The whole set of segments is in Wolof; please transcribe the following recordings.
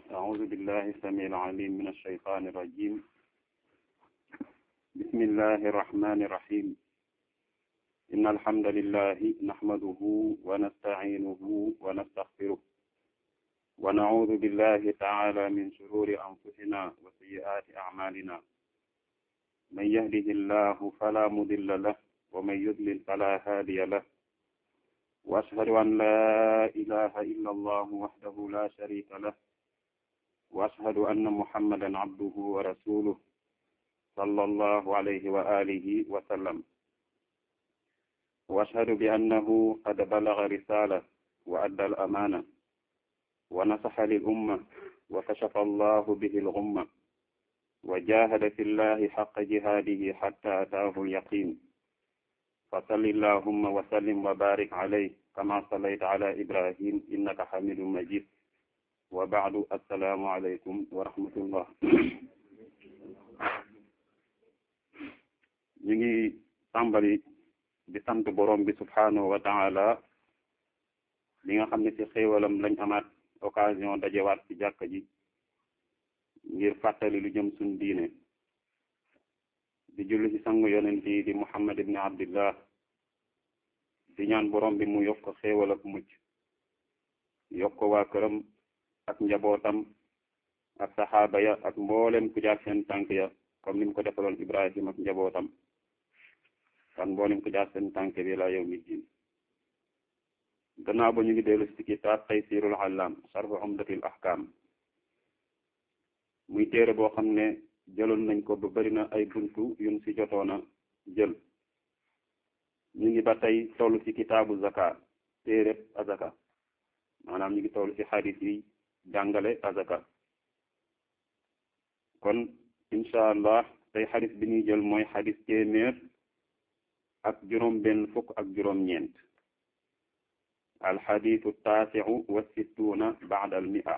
أعوذ بالله السميع العليم من الشيطان الرجيم بسم الله الرحمن الرحيم إن الحمد لله نحمده ونستعينه ونستغفره ونعوذ بالله تعالى من شرور أنفسنا وسيئات أعمالنا من يهده الله فلا مضل له ومن يضلل فلا هادي له وأشهد أن لا إله إلا الله وحده لا شريك له وأشهد أن محمدا عبده ورسوله صلى الله عليه وآله وسلم وأشهد بأنه قد بلغ رسالة وأدى الأمانة ونصح للأمة وكشف الله به الغمة وجاهد في الله حق جهاده حتى أتاه اليقين فصل اللهم وسلم وبارك عليه كما صليت على إبراهيم إنك حميد مجيد وبعد السلام عليكم ورحمة الله ñu ngi tàmbali di sant borom bi subhanahu wa taala li nga xam ne ci xéewalam lañ amaat occasion dajewaat ci jàkka ji ngir fàttali lu jëm suñ diine di julli ci sangu yonent yi di muhammad ibni abdillah di ñaan borom bi mu yokk xéewal ak mucc yokk ko waa këram ak njabootam ak saxaaba ya ak mboolem ku jaar seen tànk ya comme ni mu ko defaloon ibrahim ak njabootam kan mboolem ku jaar seen tànk bi la yow mi diin gannaaw ba ñu ngi dellu ci kitaab taysirul allam sharh umdatil ahkam muy téere boo xam ne jëloon nañ ko ba bari na ay buntu yun ci jotoona jël ñu ngi ba tey toll ci kitaabu zaka téereb azaka maanaam ñu ngi toll ci xadis yi jàngale azaka kon incha allah tey xadis bi ñuy jël mooy xadis téeméer ak juróom benn fukk ak juróom ñeent alxadisu taasiu wa sittuuna baada al mia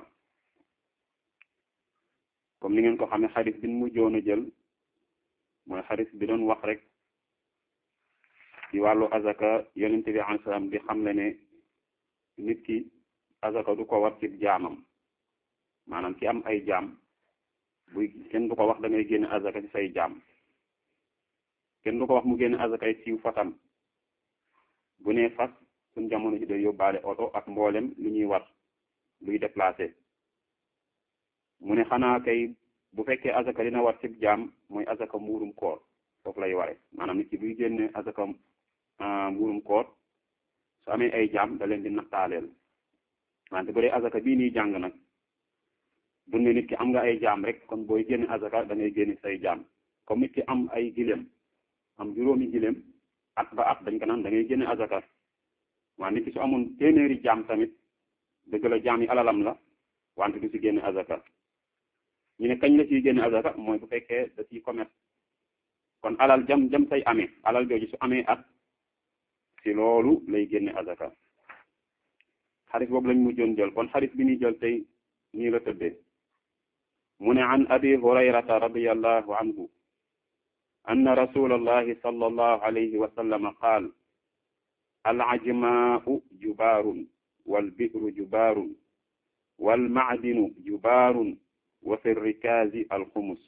comme ni ngeen ko xamee xadis bi ñu mujjoon a jël mooy xadis bi doon wax rek ci wàllu azaka yonent bi alayhi salaam di xamle ne nit ki azaka du ko war ci jaamam maanaam ki am ay jaam buy kenn du ko wax da ngay génne azaka ci say jaam kenn du ko wax mu génne azaka ay siiw fatam bu nee fas suñ jamono ji day yóbbaale oto ak mboolem lu ñuy war luy déplacé mu ne xanaa kay bu fekkee azaka dina war ci jaam mooy azaka muurum koor foofu lay ware maanaam nit ki buy génne azaka muurum koor su amee ay jaam da leen di nattaaleel wante bu dee azaka bii nii jàng nag bu ne nit ki am nga ay jaam rek kon booy génne azaka da ngay génne say jaam comme nit ki am ay gileem am juróomi gileem at ba at dañ ko naan da ngay génne azaka waa nit ki su amoon téeméeri jaam tamit dëgg la jaam yi alalam la wante du si génne azaka ñu ne kañ la ciy génne azaka mooy bu fekkee da ciy commerce kon alal jam jam say amee alal jooju su amee at si loolu lay génne azaka xarit boobu lañ mujjoon jël kon xarit bi ñuy jël tey nii la tëddee mu ne an abi hurayrata radiyallahu anhu anna rasulallahi sallallahu alayhi wa sallam qaal al ajmaa'u jubaarun wal bi'ru jubaarun wal ma'dinu jubaarun wa fi rikaazi al xumus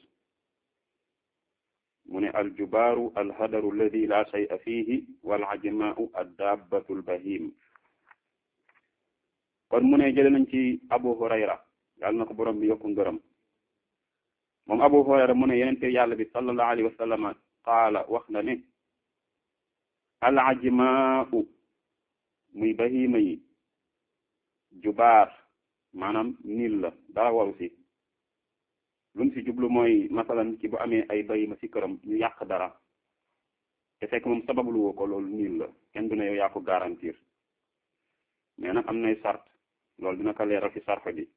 mu ne al jubaaru al hadaru alladi la shay'a fihi wal ajmaa'u ad dabbatu al bahim kon mu ne jële nañ ci abu hurayra yàlla na ko borom bi yokku ngërëm moom abu hurayra mu ne yenente yàlla bi sallallahu alayhi wa sallam qaala wax na ne al ajmaa'u muy bahima yi jubaar maanaam niil la dara waru si lu mu si jublu mooy masalan ci bu amee ay bahima si këram ñu yàq dara te fekk moom sabablu woo ko loolu niil la kenn du ne yow yaa ko garantir mais nag am nay sart loolu dina ko leeral ci sarfa bi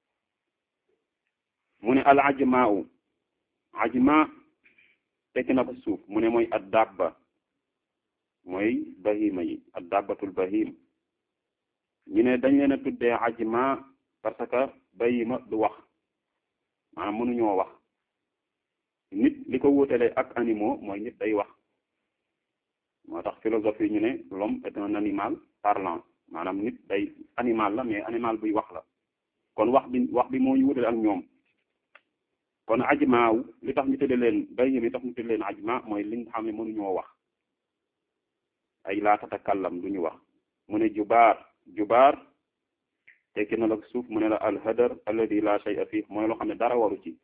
mu ne al ajmaa'u ajma tekki na ko suuf mu ne mooy ad dabba mooy bahima yi ad dabbatul bahim ñu ne dañ leen a tuddee ajma parce que bahima du wax maanaam mënuñoo wax nit li ko wutale ak animaux mooy nit day wax moo tax philosophie ñu ne l'homme est un animal parlant maanaam nit day animal la mais animal buy wax la kon wax bi wax bi moo ñu wutale ak ñoom kon ajmaaw li tax ñu tëddee leen bay mi tax ñu tëddee leen ajma mooy li nga xam ne mënuñoo wax ay laa tatakallam du ñu wax mu ne jubaar jubaar tekki na la suuf mu ne la alhadar alladi la shay'a fii mooy loo xam ne dara waru ci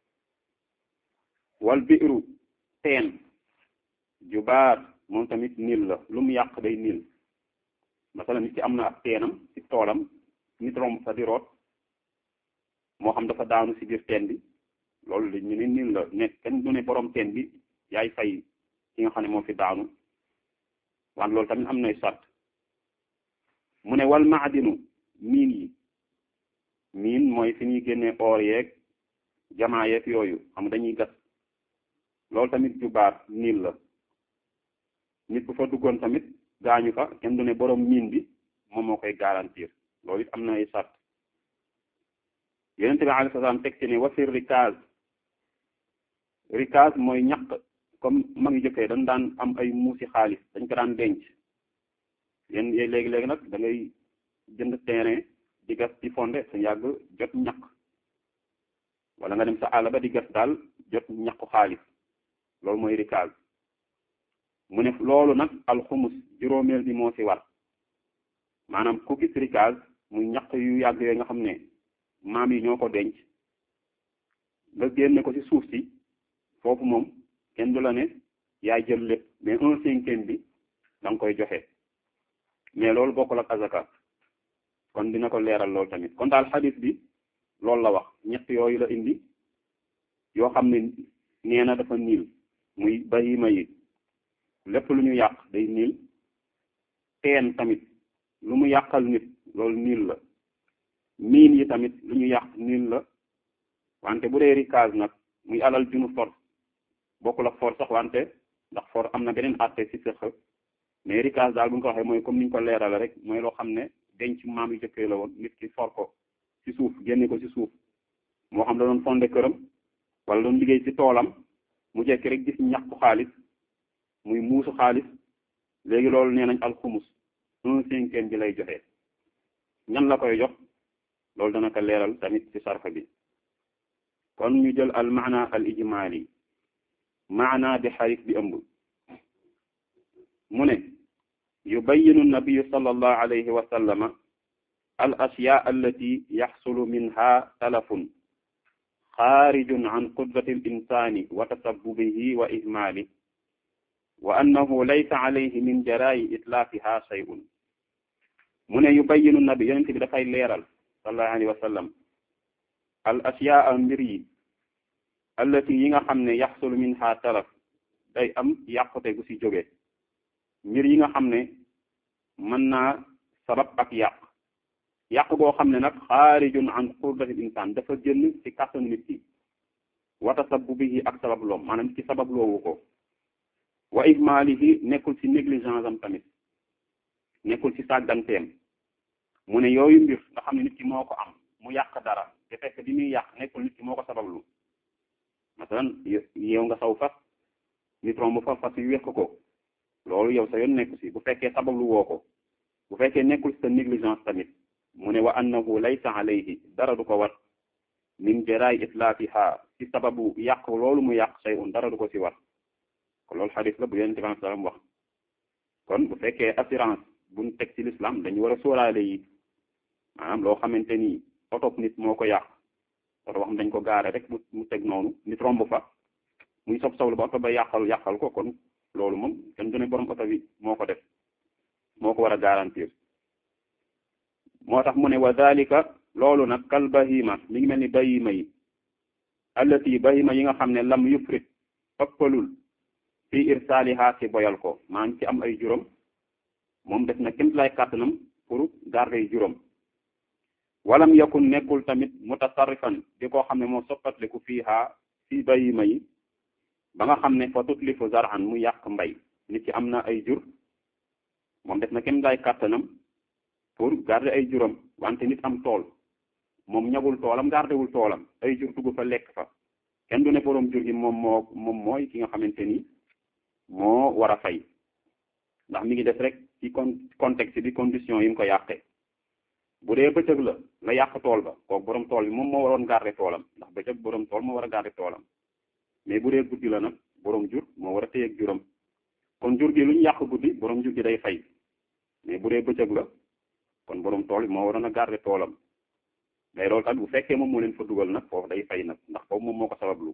wal biiru teen jubaar moom tamit niil la lu mu yàq day niil masala nit ki am na ab teenam ci toolam nit romb fa di root moo xam dafa daanu ci biir teen bi loolu la ñu ne niil la ne kenn du ne borom teen bi yaay fay ki nga xam ne moo fi daanu waan loolu tamit am nay sart mu ne wal maadinu miin yi miin mooy fi ñuy génnee or yeeg jamaa yeeg yooyu xam dañuy gas loolu tamit jubaar niil la nit bu fa duggoon tamit gaañu fa kenn du ne borom miin bi moom moo koy garantir loolu it am na ay sart yonent bi alayhi salaam teg ci ne wasir rikaaz rikaaz mooy ñaq comme ma ngi jëkkee dañ daan am ay muusi xaalis dañ ko daan denc yéen léegi-léegi nag da ngay jënd terrain di gas di fondé sa yàgg jot ñaq wala nga dem sa àll ba di gas daal jot ñaqu xaalis loolu mooy rikaaz mu ne loolu nag alxumus juróomeel bi moo ci war maanaam ku gis rikaaz muy ñaq yu yàgg yooyu nga xam ne maam yi ñoo ko denc nga génne ko ci suuf si foofu moom kenn du la ne yaay jël lépp mais un cinquième bi da nga koy joxe mais loolu bokkul ak azaka kon dina ko leeral loolu tamit kon daal xadis bi loolu la wax ñett yooyu la indi yoo xam ne nee na dafa niil muy bahima yi lépp lu ñu yàq day niil teen tamit lu mu yàqal nit loolu niil la miin yi tamit lu ñu yàq niil la wante bu dee rikaaz nag muy alal junu for bokkul ak for sax wante ndax for am na beneen atte ci sëq mais rikaaz daal bu ñu ko waxee mooy comme ni ñu ko leerale rek mooy loo xam ne denc maam yu jëkkee la woon nit ki for ko ci suuf génne ko ci suuf moo xam da doon fondé këram wala doon liggéey ci toolam mu jekki rek gis ñàkku xaalis muy muusu xaalis léegi loolu nee nañ alxumus un cinquième bi lay joxe ñan la koy jox loolu dana ko leeral tamit ci sarfa bi kon ñu jël al maana al ijmaali maana bi xarit bi ëmb mu ne yubayinu nabiyu sallallahu alayhi wa sallama al ashyaa allati yaxsulu minha talafun xaarijun an qudrati al insani wa tasabbubihi wa ihmaali wa annahu laysa alayhi min jaraayi itlaafiha shay'un mu ne yubayinu nabi yonent bi dafay leeral sallallahu alayhi wa sallam al ashyaa mbir yi allati yi nga xam ne yaxsulu minha talaf day am yàqute gu ci jóge mbir yi nga xam ne mën naa sabab ak yàq yàq goo xam ne nag xaarijun an qudratil insaan dafa génn ci kàttanu nit ki wa tasabbubihi ak sabab loom maanaam ci sabab loowu ko wa ihmaalihi nekkul ci négligence am tamit nekkul ci sàgganteem mu ne yooyu mbir nga xam ne nit ki moo ko am mu yàq dara te fekk bi muy yàq nekkul nit ki moo ko sabablu masalan yow nga saw fas nit romb fa fas yu wéq ko loolu yow sa yoon nekku si bu fekkee sabablu woo ko bu fekkee nekkul sa négligence tamit mu ne wa annahu laysa alayhi dara du ko war min jaraay itlaafiha ci sababu yàq loolu mu yàq shay'un dara du ko si war kon loolu xadis la bu yonent bi sallam wax kon bu fekkee assurance buñ teg ci l'islam dañu war a sóoraale yi maanaam loo xamante ni oto nit moo ko yàq oto wax dañ ko gaare rek mu mu teg noonu nit romb fa muy sob soblu ba oto ba yàqal yàqal ko kon loolu moom kenn du ne borom oto bi moo ko def moo ko war a garantir moo tax mu ne wa dalika loolu nag kal bahima mi ngi mel ni bahima yi allati bahima yi nga xam ne lam yufrit ëppalul fi irsaaliha ci boyal ko maa ngi ci am ay juróom moom def na kémt lay kàttanam pour garder ay juróom walam yakun nekkul tamit mutasarrifan di koo xam ne moo soppatliku fiiha fi bahima yi ba nga xam ne fa tutlifu zar'an mu yàq mbay nit ki am na ay jur moom def na kémt lay kàttanam pour garder ay juróom wante nit am tool moom ñagul toolam gardewul toolam ay jur dugg fa lekk fa kenn du ne borom jur gi moom moo moom mooy ki nga xamante ni moo war a fay ndax mi ngi def rek ci con contexte bi condition yi mu ko yàqee bu dee bëccëg la la yàq tool ba kooku borom tool bi moom moo waroon garder toolam ndax bëccëg borom tool moo war a garder toolam mais bu dee guddi la nag borom jur moo war a téye ak juram kon jur gi lu ñu yàq guddi borom jur gi day fay mais bu dee bëccëg la kon borom tool bi moo waroon a garder toolam mais loolu tamit bu fekkee moom moo leen fa dugal nag foofu day fay nag ndax foofu moom moo ko sabablu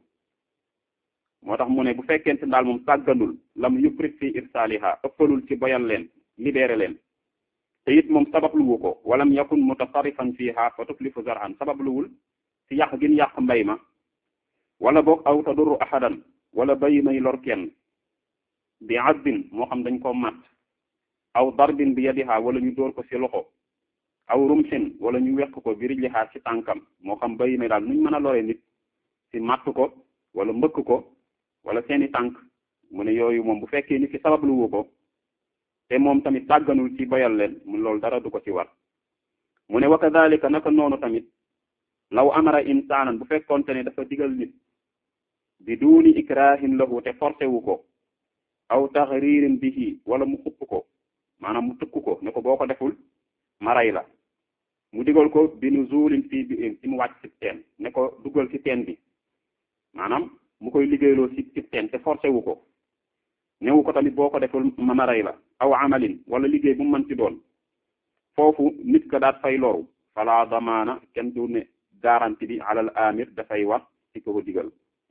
moo tax mu ne bu fekkente daal moom sàgganul lam yuprit fi irsaaliha ëppalul ci boyal leen libéré leen te it moom sababluwu ko walam yakun mutasarrifan fiha fa tuflifu zar'an sababluwul ci yàq gin yàq mbay ma wala boog aw tadurru ahadan wala bayi may lor kenn bi addin moo xam dañ koo mat aw darbin bi yadiha wala ñu dóor ko ci loxo aw rumsin wala ñu wekk ko bi rijliha ci tànkam moo xam bayi may daal nuñ mën a lore nit ci matt ko wala mbëkk ko wala seeni tànk mu ne yooyu moom bu fekkee nit ki sababluwu ko te moom tamit tàgganul ci boyal leen mu loolu dara du ko ci war mu ne wa kadhalika naka noonu tamit law amara insaanan bu fekkoonte ne dafa digal nit bi duuni ikrahin lahu te forcé wu ko aw taxririn bihi wala mu xupp ko maanaam mu tëkku ko ne ko boo ko deful ma rey la mu digal ko bi nuzulin fii bi ci mu wàcc ci teen ne ko dugal ci teen bi maanaam mu koy liggéeyloo ci ci teen te forcé wu ko newu ko tamit boo ko deful ma ma rey la aw amalin wala liggéey bu mu mën ci doon foofu nit ka daat fay loru fala damaana kenn du ne garanti bi alal amir dafay war ci ko ko digal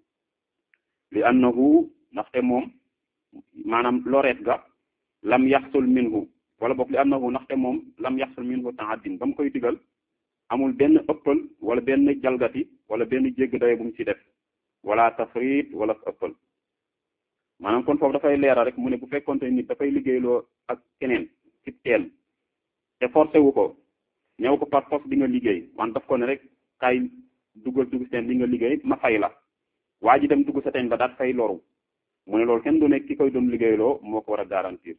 li annahu ndaxte moom maanaam loreet ga lam yaxsul minhu wala boog li annahu ndaxte moom lam yaxsul minhu ta'addin ba mu koy digal amul benn ëppal wala benn jalgati wala benn jégg daye bu mu ci def wala tafrit wala ëppal maanaam kon foofu dafay leeral rek mu ne bu fekkonte nit dafay liggéeyloo ak keneen ci teen te forcé wu ko ñëw ko par force di nga liggéey wan daf ko ne rek kay duggal dugg seen li nga liggéey ma fay la waa ji dem dugg sa teen ba daat fay loru mu ne loolu kenn du nekk ki koy doon liggéeyloo moo ko war a garantir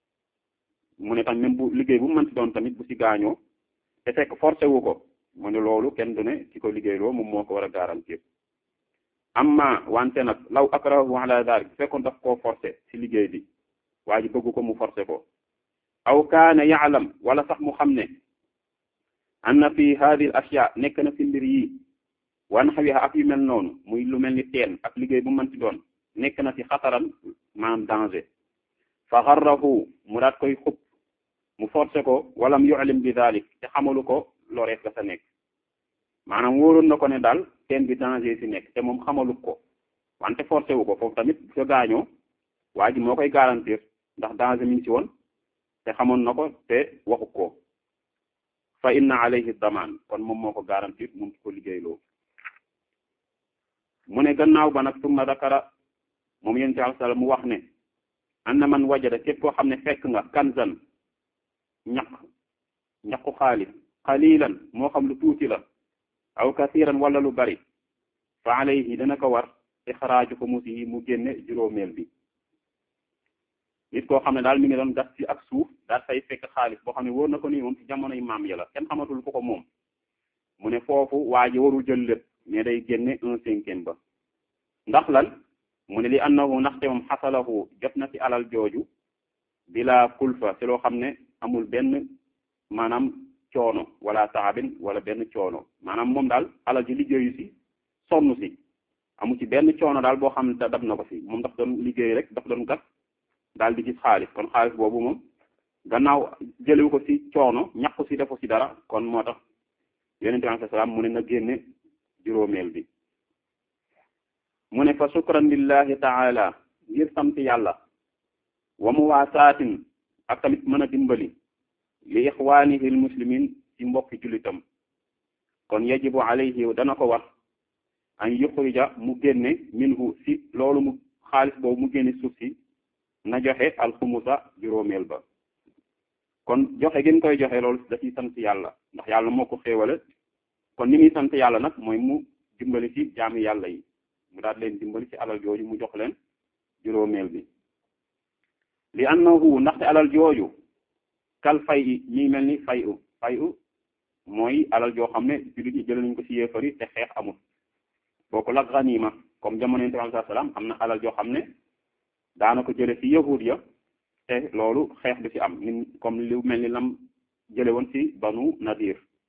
mu ne tam même bu liggéey bu mën ci doon tamit bu ci gaañoo te fekk forcé wu ko mu ne loolu kenn du ne ki koy liggéeyloo moom moo ko war a garantir amma wante nag law akrahu ala dalik bu fekkoon daf koo forcé ci liggéey bi waa ji bëgg ko mu forcé ko aw kaana yaalam wala sax mu xam ne anna fi hadihi al ashya nekk na ci mbir yi wan xawiha ak yu mel noonu muy lu mel ni teen ak liggéey bu mën ci doon nekk na ci xataran maanaam danger fa xarrahu mu daat koy xub mu forcé ko walam yu'lim bi dalik te xamalu ko lorees ga sa nekk maanaam wóoroon na ko ne daal teen bi danger si nekk te moom xamalu ko wante forcé wu ko foofu tamit bu ko gaañoo waa ji moo koy garantir ndax danger mi ngi ci woon te xamoon na ko te waxu ko fa inna alayhi damaan kon moom moo ko garantir moom ci ko liggéeyloo mu ne gannaaw ba nag summa dakara moom yéen ci àlsala mu wax ne anna man wajada képp koo xam ne fekk nga kanzan ñaq ñaqu xaalis xalilan moo xam lu tuuti la aw kasiran wala lu bari fa alayhi dana ko war ixraaju ko musihi mu génne juróomeel bi nit koo xam ne daal mi ngi doon gas ci ak suuf daal fay fekk xaalis boo xam ne wóor na ko nii moom ci jamonoy maam ya la kenn xamatul ko ko moom mu ne foofu waa ji warul jël lépp mais day génne un cinquième ba ndax lan mu ne li annahu ndaxte moom xasalahu jot na ci alal jooju bila kulfa ci loo xam ne amul benn maanaam coono wala taabin wala benn coono maanaam moom daal alal ji liggéeyu si sonn si amu ci benn coono daal boo xam ne dab na ko si moom daf doon liggéey rek daf doon gas daal di gis xaalis kon xaalis boobu moom gannaaw jëlewu ko si coono ñàkku si defu si dara kon moo tax yonente bi alayhi salaam mu ne na génne juróomeel bi mu ne fa shukran lillahi taala ngir sant yàlla wa muwaasaatin ak tamit mën a dimbali li ixwaanihi al muslimin ci mbokki jullitam kon yajibu alayhi dana ko war an yuxrija mu génne minhu si loolu mu xaalis boobu mu génne suuf si na joxe alxumusa juróomeel ba kon joxe gën koy joxe loolu da ciy sant yàlla ndax yàlla moo ko xéewale kon ni muy sant yàlla nag mooy mu dimbali ci jaami yàlla yi mu daal leen dimbali ci alal jooju mu jox leen juróomeel bi li annahu ndaxte alal jooju kal fay i ñi mel ni fay u fay u mooy alal joo xam ne jullit ñi jël nañ ko ci yéefari te xeex amul booku la ganima comme jamono yonent bi sallallahu alayhi wasallam am na alal joo xam ne daana ko jële ci yahud ya te loolu xeex du ci am ni comme lu mel ni lam jële woon ci banu nadir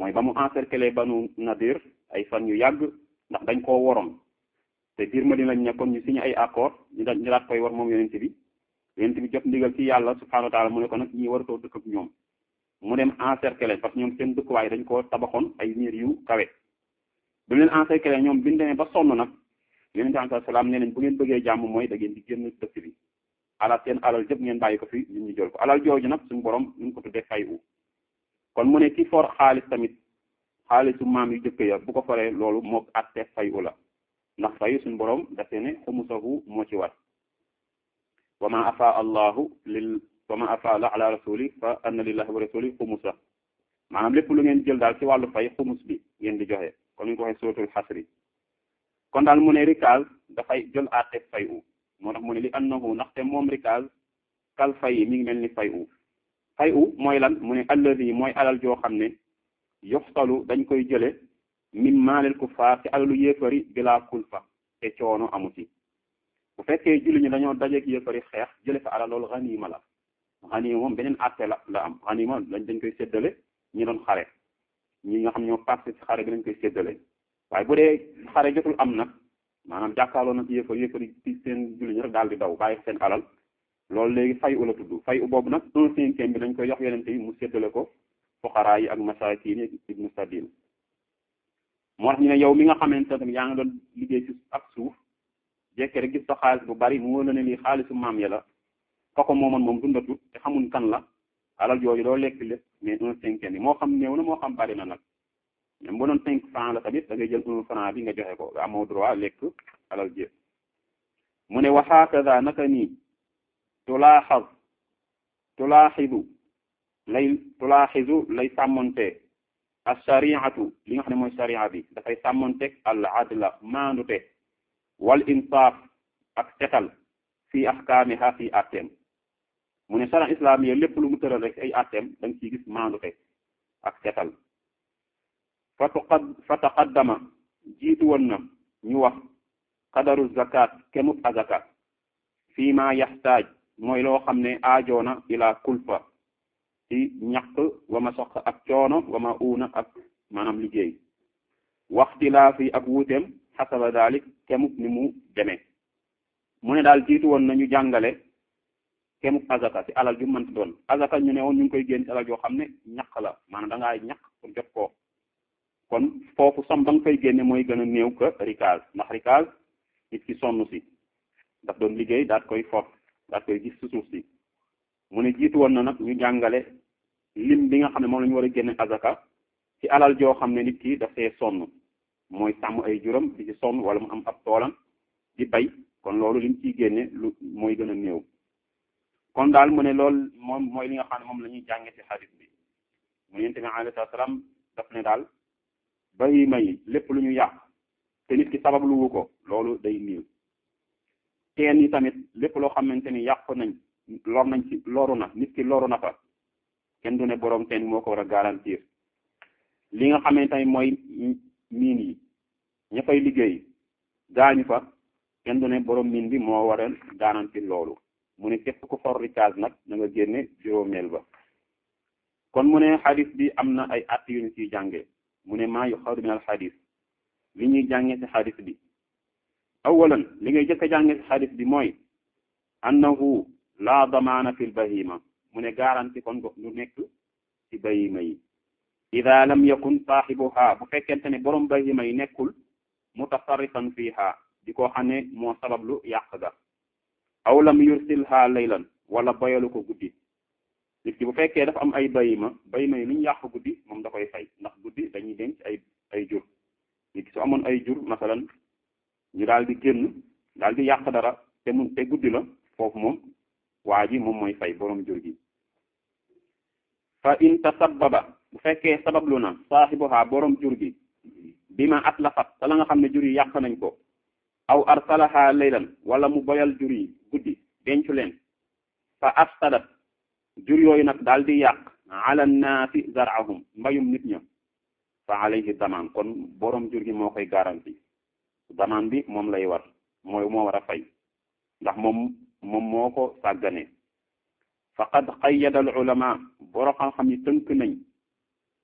mooy ba mu encercler banu nadir ay fan yu yàgg ndax dañ koo woroon te biir Madina lañ nekkoon ñu signé ay accord ñu dañ ñu daat koy war moom yonent bi yonent bi jot ndigal ci yàlla subhanahu wa taala mu ne ko nag ñi waratoo dëkk ak ñoom mu dem encercler parce que ñoom seen dëkkuwaay dañ koo tabaxoon ay miir yu kawe bu leen encercler ñoom bi ñu demee ba sonn nag yonent bi alayhi salaam nee nañ bu ngeen bëggee jàmm mooy da ngeen di génn dëkk bi alal seen alal jëpp ngeen bàyyi ko fi ñun ñu jël ko alal jooju nag suñu borom ñu ko tuddee fay u kon mu ne ki for xaalis tamit xaalisu maam yu jëkk ya bu ko foree loolu moo atte fay u la ndax fay suñu borom dafee ne xumusahu moo ci war wa ma afa allahu lil wa ma afa la ala rasuli fa anna lillahi wa rasuli xumusa maanaam lépp lu ngeen jël daal ci wàllu fay xumus bi ngeen di joxe kon ñu ko waxee suratul xasri kon daal mu ne rikaz dafay jël atte fay u moo tax mu ne li annahu ndaxte moom rikaz kal fay mi ngi mel ni fay u fay u mooy lan mu ne alladi mooy alal joo xam ne yoxtalu dañ koy jële min maalil kuffaar ci alalu yéefari bilaa kulfa te coono amu ci bu fekkee julli ñu dañoo dajeek yéefari xeex jële fa alal loolu xaniima la xaniima moom beneen àtte la la am xaniima dañ dañ koy séddale ñi doon xare ñi nga xam ñoo parti ci xare bi dañ koy séddale waaye bu dee xare jotul am nag maanaam jàkkaarloo na ci yéefar yéefar ci seen julli ñu rek daal di daw bàyyi seen alal loolu léegi fay u la tudd fay u boobu nag un cinquième bi dañ koy jox yonente yi mu séddale ko fuqaraa yi ak masaakiin yi ibnu sabil moo tax ñu ne yow mi nga xamante ne yaa ngi doon liggéey ci ak suuf jekke rek gis sa xaalis bu bari mu wóor la ne lii xaalisu maam ya la ka ko moomoon moom dundatut te xamuñ kan la alal jooju doo lekk lépp mais un cinquième bi moo xam néew na moo xam bari na nag même bu doon cinq franc la tamit da ngay jël un franc bi nga joxe ko nga amoo droit lekk alal jëf mu ne wa hakada naka nii tulaaxaz tulaaxidu lay tulaaxidu lay sàmmonte al shariatu li nga xam ne mooy sharia bi dafay sàmmonteeg al adla maandute wal insaaf ak setal fii ahkaamiha fii atteem mu ne sharia islam yi lépp lu mu tëral rek ay atteem da nga ciy gis maandute ak setal fa tuqad fa taqaddama jiitu woon na ñu wax qadaru zakat kemub azaka fii ma yaxtaaj mooy loo xam ne aajoona ila kulfa ci ñaq wa ma soq ak coono wa ma uuna ak maanaam liggéey waxtilaa fi ak wuuteem xasaba dalik kemub ni mu demee mu ne daal jiitu woon na ñu jàngale kemub azaka ci alal ju mënti doon azaka ñu ne woon ñu ngi koy génn ci alal yoo xam ne ñaq la maanaam da ngaa ñaq pour jot ko kon foofu som ba nga koy génne mooy gën a néew que rikaz ndax rikaz nit ki sonn si daf doon liggéey daat koy fort daat koy gis si suuf si mu ne jiitu woon na nag ñu jàngale lim bi nga xam ne moom la ñu war a génne azaka ci alal joo xam ne nit ki dafay sonn mooy sàmm ay juram di ci sonn wala mu am ab toolam di bay kon loolu lim ciy génne lu mooy gën a néew kon daal mu ne loolu moom mooy li nga xam ne moom la ñuy jànge ci xadis bi mu ne yonent bi alayhi salaam daf ne daal bahima yi lépp lu ñu yàq te nit ki sabab lu wu ko loolu day niiw teen yi tamit lépp loo xamante ni yàq nañ lor nañ ci loru na nit ki loru na fa kenn du ne boroom teen moo ko war a garantir li nga xamante ni mooy miin yi ña fay liggéey gaañu fa kenn du ne boroom miin bi moo war a garantir loolu mu ne képp ku for rikaas nag na nga génne juróomeel ba kon mu ne xadis bi am na ay att yu ñu ciy jànge mu ne maa yuxadu min al xadis li ñuy jànge ci xadis bi awalan li ngay jëkk a jànge ci xadis bi mooy annahu la damaana fi l bahima mu ne garanti kon du nekk ci bahima yi ida lam yakun saaxibuha bu fekkente ne borom bahima yi nekkul mutasarrifan fiha di ko xam ne moo sabablu yàq ga aw lam yursilha laylan wala boyalu ko guddi nit ki bu fekkee dafa am ay bayima bayima yi lu ñu yàq guddi moom da koy fay ndax guddi dañuy denc ay ay jur nit ki su amoon ay jur masalan ñu daal di génn daal di yàq dara te mun te guddi la foofu moom waa ji moom mooy fay borom jur gi fa in tasabbaba bu fekkee sabablu na saaxibuha borom jur gi bi ma atlafat te la nga xam ne jur yi yàq nañ ko aw arsalaha laylan wala mu boyal jur yi guddi dencu leen fa afsadat jur yooyu nag daal di yàq ala naasi zarahum mbayum nit ña fa alayhi damaan kon borom jur gi moo koy garanti damaan bi moom lay war mooy moo war a fay ndax moom moom moo ko sàggane faqad qayyada al ulama borom xam-xam yi tënk nañ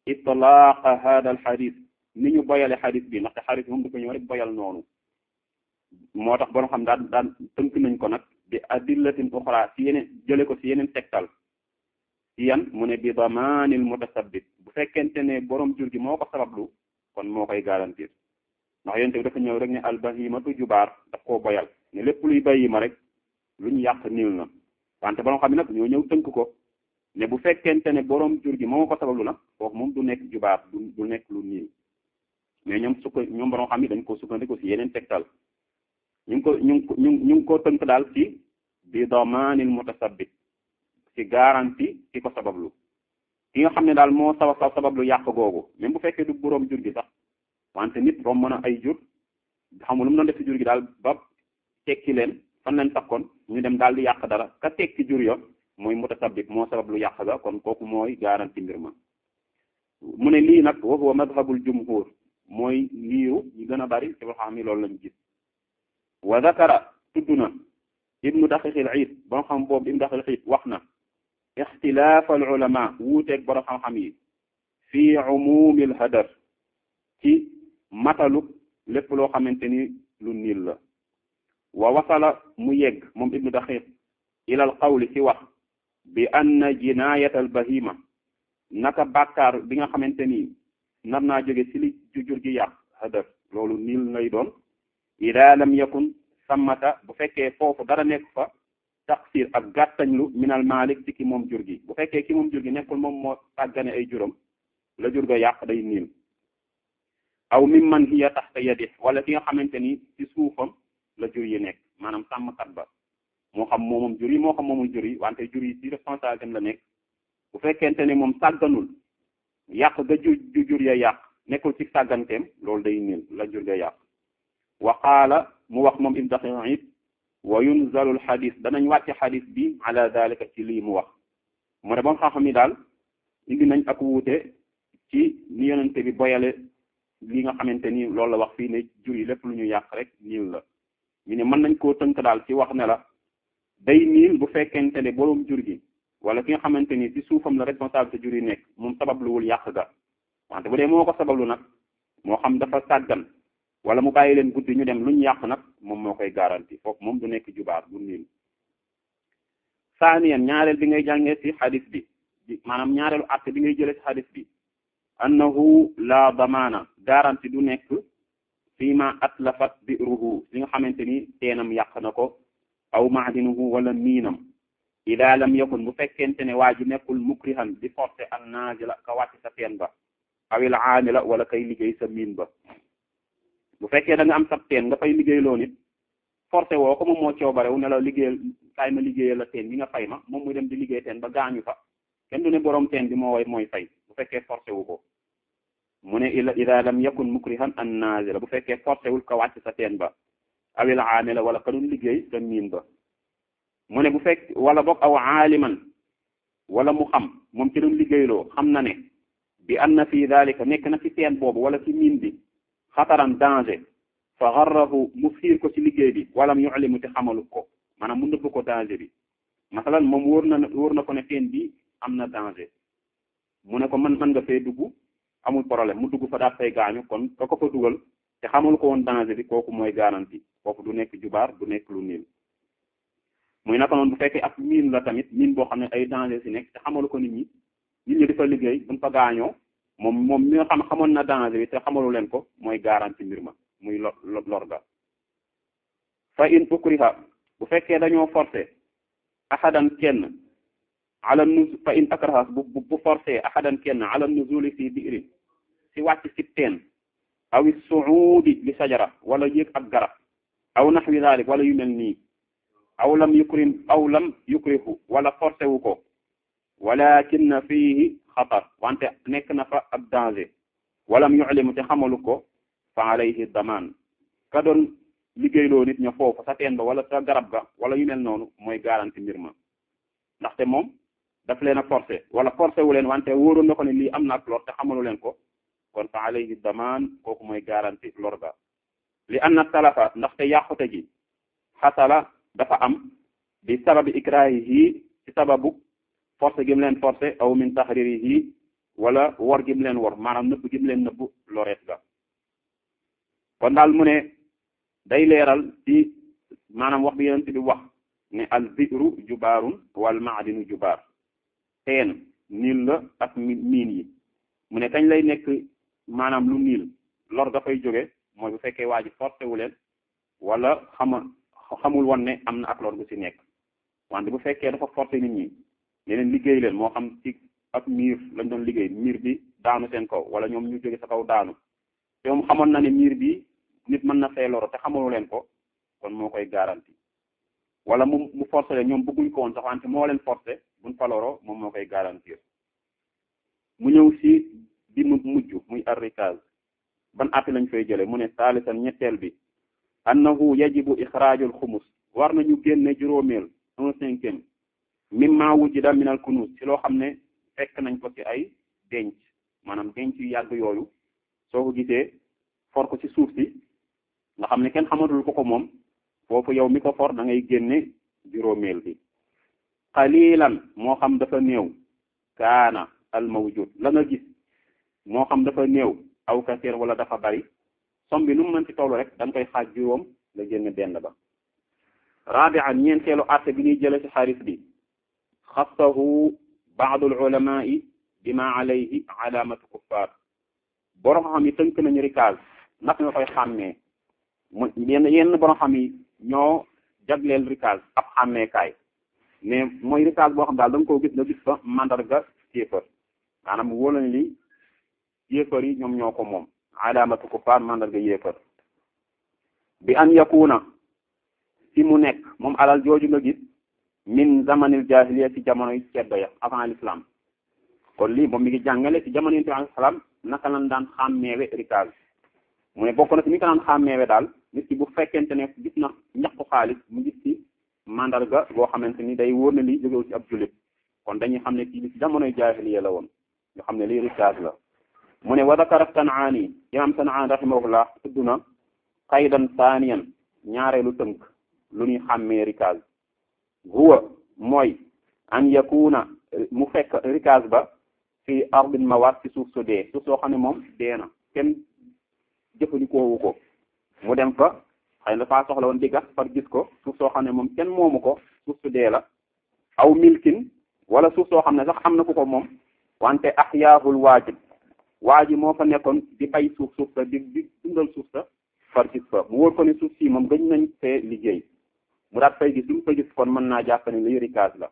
itlaaqa hada al xadis ni ñu boyale xadis bi ndaxte xadis bi moom du ko ñëw rek boyal noonu moo tax borom xam daan daan tënk nañ ko nag bi adillatin uxra si yeneen jële ko si yeneen tegtal si yan mu ne bi damaanil mutasabbit bu fekkente ne borom jur gi moo ko sabablu kon moo koy garantir ndax yonent bi dafa ñëw rek ne albahimatu jubaar daf koo boyal ne lépp luy bahima rek lu ñu yàq niil na wante borom xam ne nag ñoo ñëw tënk ko ne bu fekkente ne borom jur gi moo ko sabablu nag kooku moom du nekk jubaar du du nekk lu niil mais ñoom sukk ñoom borom xam yi dañ ko sukkandiku si yeneen tegtal ñu ngi ko ñu ngi ko ñu ñu ngi ko tënk daal ci bi damaanil mutasabbit ci garantie ki ko sabablu ki nga xam ne daal moo sabab sabablu yàq googu même bu fekkee du borom jur gi sax wante nit romb na ay jur xamul lu mu doon def ci jur gi daal ba tekki leen fan leen takkoon ñu dem daal di yàq dara ka tekki jur yo mooy mutasabbit moo sabablu yàq ga kon kooku mooy garantie mbir ma mu ne lii nag wa huwa madhabul jumhur mooy liiru ñu gën a bari ci xam ni loolu lañu gis wa zakara tudd na ibnu daqiqil iid ba xam boobu ibnu daqiqil iid wax na ixtilaaf al ulama wuuteeg borom xam-xam yi fii umumil hadar ci matalu lépp loo xamante ni lu niil la wa wasala mu yegg moom ibnu daqiq ilal qawli ci wax bi anna jinayat al bahima naka bàkkaar bi nga xamante ni nar naa jóge ci li jur gi yàq hadar loolu niil lay doon ida lam yakun sammata bu fekkee foofu dara nekk fa taqsir ak gàttañlu minal malik ci ki moom jur gi bu fekkee ki moom jur gi nekkul moom moo tàggane ay juram la jur ga yàq day niil aw mimman hiya taxta yadi wala ki nga xamante ni ci suufam la jur yi nekk maanaam sàmmkat ba moo xam moomum jur yi moo xam moomul jur yi wante jur yi ci responsabilité am la nekk bu fekkente ne moom sàgganul yàq ga ju jur ya yàq nekkul ci sàgganteem loolu day niil la jur ga yàq wa qaala mu wax moom ibn daqiq wa yunzalu al xadis danañ wàcce xadis bi ala dalika ci lii mu wax mu ne ba nga xam ni daal indi nañ ak wuute ci ni yonente bi boyale li nga xamante ni loolu la wax fii ne jur yi lépp lu ñu yàq rek niil la ñu ne mën nañ koo tënk daal ci wax ne la day niil bu fekkente ne boroom jur gi wala ki nga xamante ni ci suufam la responsabilité jur yi nekk moom sababluwul yàq ga wante bu dee moo ko sabablu nag moo xam dafa sàggan wala mu bàyyi leen guddi ñu dem luñ yàq nag moom moo koy garanti foofu moom du nekk jubaar du niil saaniyan ñaareel bi ngay jàngee ci xadis bi maanaam ñaareelu àtte bi ngay jëlee ci xadis bi annahu la damaana garanti du nekk fii ma atlafat bi'ruhu li nga xamante ni teenam yàq na ko aw maadinuhu wala miinam ida lam yakun bu fekkente ne waa ji nekkul mukrihan di forcé an naazila ka wàcc sa teen ba awil aamila wala kay liggéey sa miin ba bu fekkee da nga am sab teen nga fay liggéey loo nit forcé woo ko moom moo coobarewu ne la liggéeyal kaay ma liggéeyal la teen bi nga fay ma moom muy dem di liggéey teen ba gaañu fa kenn du ne borom teen bi moo way mooy fay bu fekkee forcé wu ko mu ne ila ida lam yakun mukrihan an nazila bu fekkee forcé wul ka wàcc sa teen ba awil aamila wala ka dun liggéey sa miin ba mu ne bu fekk wala boog aw aaliman wala mu xam moom ci doon liggéeyloo xam na ne bi anna fi dalika nekk na ci teen boobu wala ci miin bi xataran danger fa garrahu mu fiir ko ci liggéey bi walam yu'limu te xamalu ko maanaam mu nëbb ko danger bi masalan moom wóor na wóor na ko ne teen bi am na danger mu ne ko man man nga fee dugg amul problème mu dugg fa daal fay gaañu kon ka ko fa dugal te xamalu ko woon danger bi kooku mooy garantie kooku du nekk jubaar du nekk lu niil muy naka noonu bu fekkee ak miin la tamit miin boo xam ne ay danger si nekk te xamalu ko nit ñi nit ñi di fa liggéey buñ fa gaañoo moom moom mi nga xam xamoon na danger bi te xamalu leen ko mooy garantie mbir ma muy lo lor ga fa in ukriha bu fekkee dañoo forcé ahadan kenn ala nuz fa in akraha bu bu forcé ahadan kenn ala nuzuli fi bi'rin si wàcc si teen aw suudi li sajara wala yéeg ab garab aw naxwi dalik wala yu mel nii aw lam yukrim aw lam yukrihu wala forcé wu ko walakin fihi xatar wante nekk na fa ab danger walam yu'limu te xamalu ko fa alayhi daman ka doon liggéeyloo nit ña foofu sa teen ba wala sa garab ga wala yu mel noonu mooy garanti mbir ma ndaxte moom daf leen a forcé wala forcé wu leen wante wóoroon na ko ne lii am na ak lor te xamalu leen ko kon fa alayhi daman kooku mooy garanti lor ga li anna talafa ndaxte yàqute gi xasala dafa am bi sababi ikrahihi ci sababu forcé gi mu leen forcé aw min tahririhi wala wor gi mu leen wor maanaam nëbb gi mu leen nëbb loreet ga kon daal mu ne day leeral ci maanaam wax bi yonent bi wax ne al bi'ru jubaarun wal maadinu jubaar teen niil la ak miin yi mu ne kañ lay nekk maanaam lu niil lor dafay jóge mooy bu fekkee waa ji forcé wu leen wala xama xamul woon ne am na ak lor gu ci nekk wante bu fekkee dafa forcé nit ñi leneen liggéey leen moo xam ci ak miir lañ doon liggéey miir bi daanu seen kaw wala ñoom ñu jóge sa kaw daanu te moom xamoon na ne miir bi nit mën na fee loro te xamalu leen ko kon moo koy garanti wala mu mu forcé leen ñoom bëgguñ ko woon sax wante moo leen forcé buñ fa loro moom moo koy garantir mu ñëw si bi mu mujj muy arrikaz ban atti lañ fay jële mu ne saalisan ñetteel bi annahu yajibu ixraajul xumus war nañu génne juróomeel un cinquième mimma wujida minal kunuz ci loo xam ne fekk nañ ko ci ay denc maanaam denc yu yàgg yooyu soo ko gisee for ko ci suuf si nga xam ne kenn xamatul ko ko moom foofu yow mi ko for da ngay génne juróomeel bi qalilan moo xam dafa néew kaana al mawjud la nga gis moo xam dafa néew aw kasir wala dafa bari som bi nu mu mën ci tollu rek da nga koy xaaj juróom nga génn benn ba rabi'an ñeenteelu atte bi ñuy jële ci xaris bi xassahu ba'd al ulama'i bima alayhi alamatu kuffar borom xam yi tënk nañu rikaaz naka nga koy xàmmee mu yenn yenn borom xam yi ñoo jagleel rikaaz ab xàmmeekaay mais mooy rikaaz boo xam daal da nga koo gis nga gis fa mandarga kéefër maanaam wóola ne li yéefar yi ñoom ñoo ko moom alamatu kuffar mandarga yéefar bi an yakuna ci mu nekk moom alal jooju nga gis min zamanil jahiliya ci jamonoy ceddo ya avant l'islam kon lii moom mi ngi jàngale ci jamono yonent bi alayhi salaam naka lañ daan xàmmeewe rikaaz mu ne bokk na ci ni ko daan xàmmeewe daal nit ki bu fekkente ne gis na ñaqu xaalis mu gis ci mandarga boo xamante ni day wóor na li jógewu ci ab jullit kon dañuy xam ne kii bi ci jamonoy jahiliya la woon nga xam ne lii rikaaz la mu ne wa dakara San'aani imam San'aani rahimahullah tudd na qaydan saaniyan ñaareelu tënk lu ñuy xàmmee rikaaz huwa mooy an yakuna mu fekk rikaaz ba fi ardin mawat ci suuf su dee suuf soo xam ne moom dee na kenn jëfandikoowu ko mu dem fa xëy na dafaa soxla woon di gas par gis ko suuf soo xam ne moom kenn moomu ko suuf su dee la aw milkin wala suuf soo xam ne sax am na ku ko moom wante ahyaahul waajib waa ji moo fa nekkoon di bay suuf suuf sa di di dundal suuf sa far gis fa mu wóor ko ne suuf si moom gëj nañ fee liggéey mu daat fay gis lu mu fa gis kon mën naa jàpp ne lii rikaaz la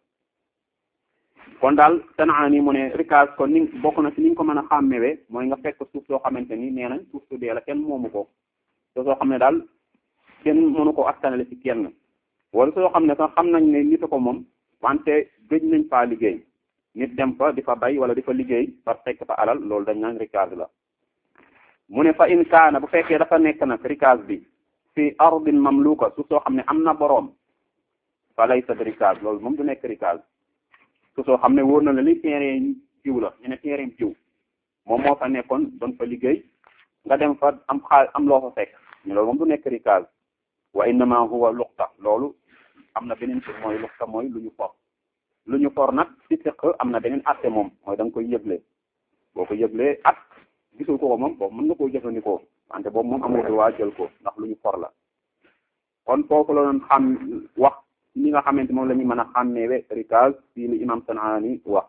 kon daal San'aani mu ne rikaaz kon ni bokk na ci ni nga ko mën a xàmmewee mooy nga fekk suuf soo xamante ni nee nañ suuf su dee la kenn moomu ko te soo xam ne daal kenn mënu ko askanale ci kenn wala soo xam ne sax xam nañ ne nit ko moom wante gëj nañ faa liggéey nit dem fa di fa bay wala di fa liggéey par fekk fa alal loolu dañ naan rikaaz la mu ne fa in kaana bu fekkee dafa nekk nag rikaaz bi fi ardin mamluka suuf soo xam ne am na boroom fa laysa rikaaz loolu moom du nekk rikaaz suuf soo xam ne wóor na la li terrain jiw la ñu ne terrain jiw moom moo fa nekkoon doon fa liggéey nga dem fa am xaal am loo fa fekk ñu loolu moom du nekk rikaaz wa innama huwa luqta loolu am na beneen tur mooy luqta mooy lu ñu for lu ñu for nag ci fiq am na beneen atte moom mooy da nga koy yëgle boo ko yëglee at gisul ko ko moom boobu mën nga koo jëfandikoo wante boobu moom amul waa jël ko ndax lu ñu for la kon foofu la doon xam wax li nga xamante moom la ñu mën a xàmmeewe rikaaz fii li imam San'aani wax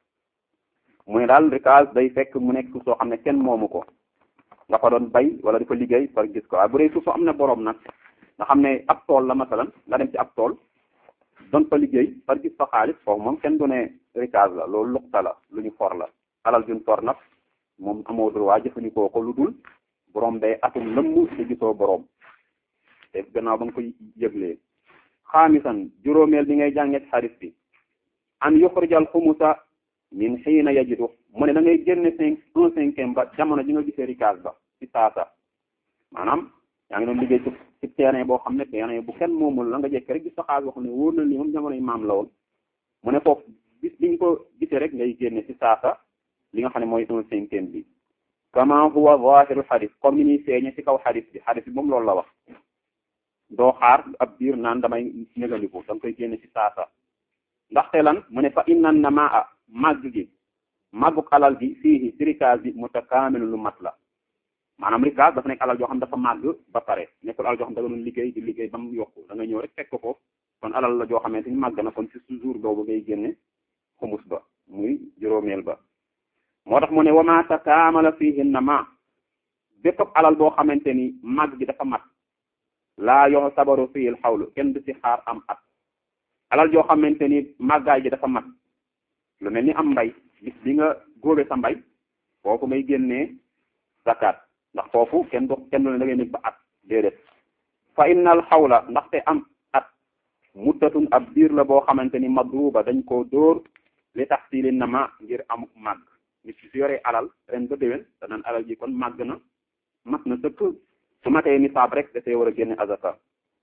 mu ne daal rikaaz day fekk mu nekk suuf soo xam ne kenn moomu ko nga fa doon bay wala di fa liggéey par gis ko waaye bu dee suuf soo am na boroom nag nga xam ne ab tool la masalan nga dem ci ab tool doon fa liggéey par gis fa xaalis foofu moom kenn du ne rikaaz la loolu luqta la lu ñu for la alal juñ for nag moom amoo droit jëfandikoo ko lu dul boroom day atum lëmm te gisoo boroom te gannaaw ba nga koy yëglee xaamisan juróomeel bi ngay jànget xarit bi an yuxrijal xumusa min xiina yajidu mu ne da ngay génne cinq un cinquième ba jamono ji nga gisee rikaaz ba ci saasa maanaam yaa ngi doon liggéey ci ci terrain boo xam ne terrain bu kenn moomul la nga jekk rek gis sa xaalis boo xam ne wóor na li moom jamono yi maam la woon mu ne foofu bis bi nga ko gisee rek ngay génne ci saasa li nga xam ne mooy un cinquième bi kama huwa zahiru xadis comme ni ñuy feeñe ci kaw xadis bi xadis bi moom loolu la wax doo xaar ab biir naan damay négandiku da nga koy génne ci saasa ndaxte lan mu ne fa inna namaa màgg gi màgguk alal gi fii ci rikaas bi mutakaamil lu mat la maanaam rikaas dafa nekk alal joo xam dafa màgg ba pare nekkul alal joo xam da nga doon liggéey di liggéey ba mu yokku da nga ñëw rek fekk ko kon alal la joo xamante ni màgg na kon ci jour boobu ngay génne xumus ba muy juróomeel ba moo tax mu ne wama takaamala fiihinna ma bépp alal boo xamante ni màgg gi dafa mat laa yox sabaru fiil xawlu kenn du ci xaar am at alal joo xamante ni màggaay ji dafa mat lu mel ni am mbay bis bi nga góobe sa mbay foofu ngay génnee zakat ndax foofu kenn du kenn du ne da ngay nekk ba at déedéet fa innal xawla ndaxte am at muddatun ab biir la boo xamante ni madruba dañ koo dóor li tax siilin na ma ngir amuk màgg nit ki su yoree alal ren ba déwén danaan alal ji kon màgg na mat na sëkk su matee nisaab rek dafay war a génne azaka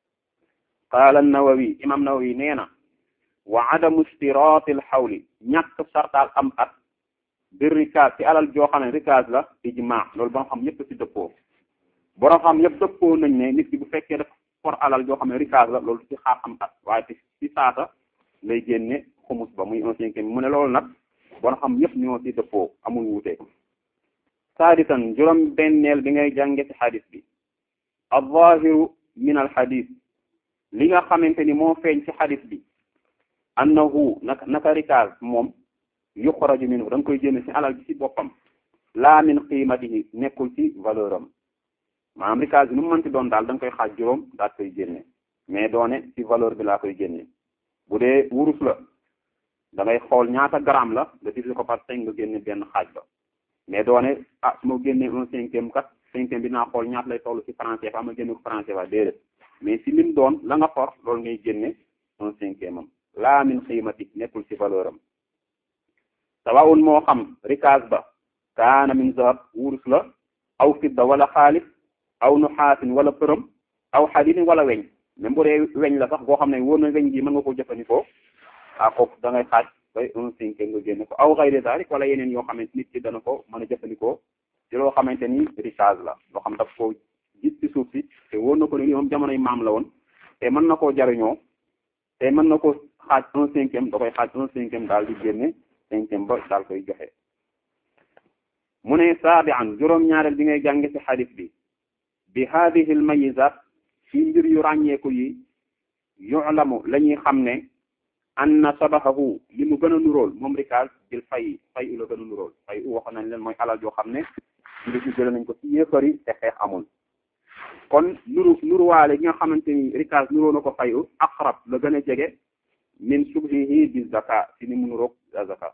qaala nawawi imam nawawi nee na wa adamu istiraati al xawli ñàkk sartaal am at bir rikaas ci alal joo xam ne rikaas la ijma loolu ba nga xam ñëpp ci dëppoo borom xam yëpp dëppoo nañ ne nit ki bu fekkee dafa for alal joo xam ne rikaas la loolu ci xaar am at waaye ci ci saasa lay génne xumus ba muy un cinquième mu ne loolu nag borom xam yëpp ñoo ci dëppoo amul wuute saadisan juróom benneel bi ngay jànge ci xadis bi al-zaahiru min al xadis li nga xamante ni moo feeñ ci xadis bi annahu naka naka rikaas moom yuxraju minhu da nga koy génne ci alal bi ci boppam laa min qiimatihi nekkul ci valeur am maanaam rikaas bi nu mu mënti doon daal da nga koy xaaj juróom daal koy génne mais doone ci valeur bi laa koy génne bu dee wurus la da ngay xool ñaata gramme la nga diviser ko par cinq nga génne benn xaaj ba mais doone ah su ma génnee un cinquième kat cinquième bi naa xool ñaata lay toll ci français fa ma génne ko français fa déedéet mais si lim doon la nga for loolu ngay génne un cinquième am laa min xiimati nekkul ci valeur am sawaun moo xam rikaas ba kaana min zahab wurus la aw fidda wala xaalis aw nuxaasin wala përëm aw xadidin wala weñ même bu dee weñ la sax boo xam ne wóor na weñ gi mën nga ko jëfandikoo ah kooku da ngay xaaj bay un cinquième nga génne ko aw xayri dalik wala yeneen yoo xamante nit ki dana ko mën a jëfandikoo ci loo xamante ni rikaas la loo xam daf koo gis ci suuf si te wóor na ko ne ni moom jamonoy maam la woon te mën na koo jariñoo te mën na ko xaaj un cinquième da koy xaaj un cinquième daal di génne cinquième ba daal koy joxe mu ne saabian juróom-ñaareel bi ngay jànge ci xadis bi bi hadihi al mayizat ci mbir yu ràññeeku yi yu'lamu la ñuy xam ne anna sabahahu li mu gën a nuróol moom rikaas bil fay fay u la gën a nuróol fay u waxoon nañ leen mooy alal joo xam ne li ci jële nañ ko ci yéefari te xeex amul kon nuru nuruwaale gi nga xamante ni rikaas nuróo na ko fay u aqrab la gën a jege min subhihi bi zaka ci ni mu nuroog zaka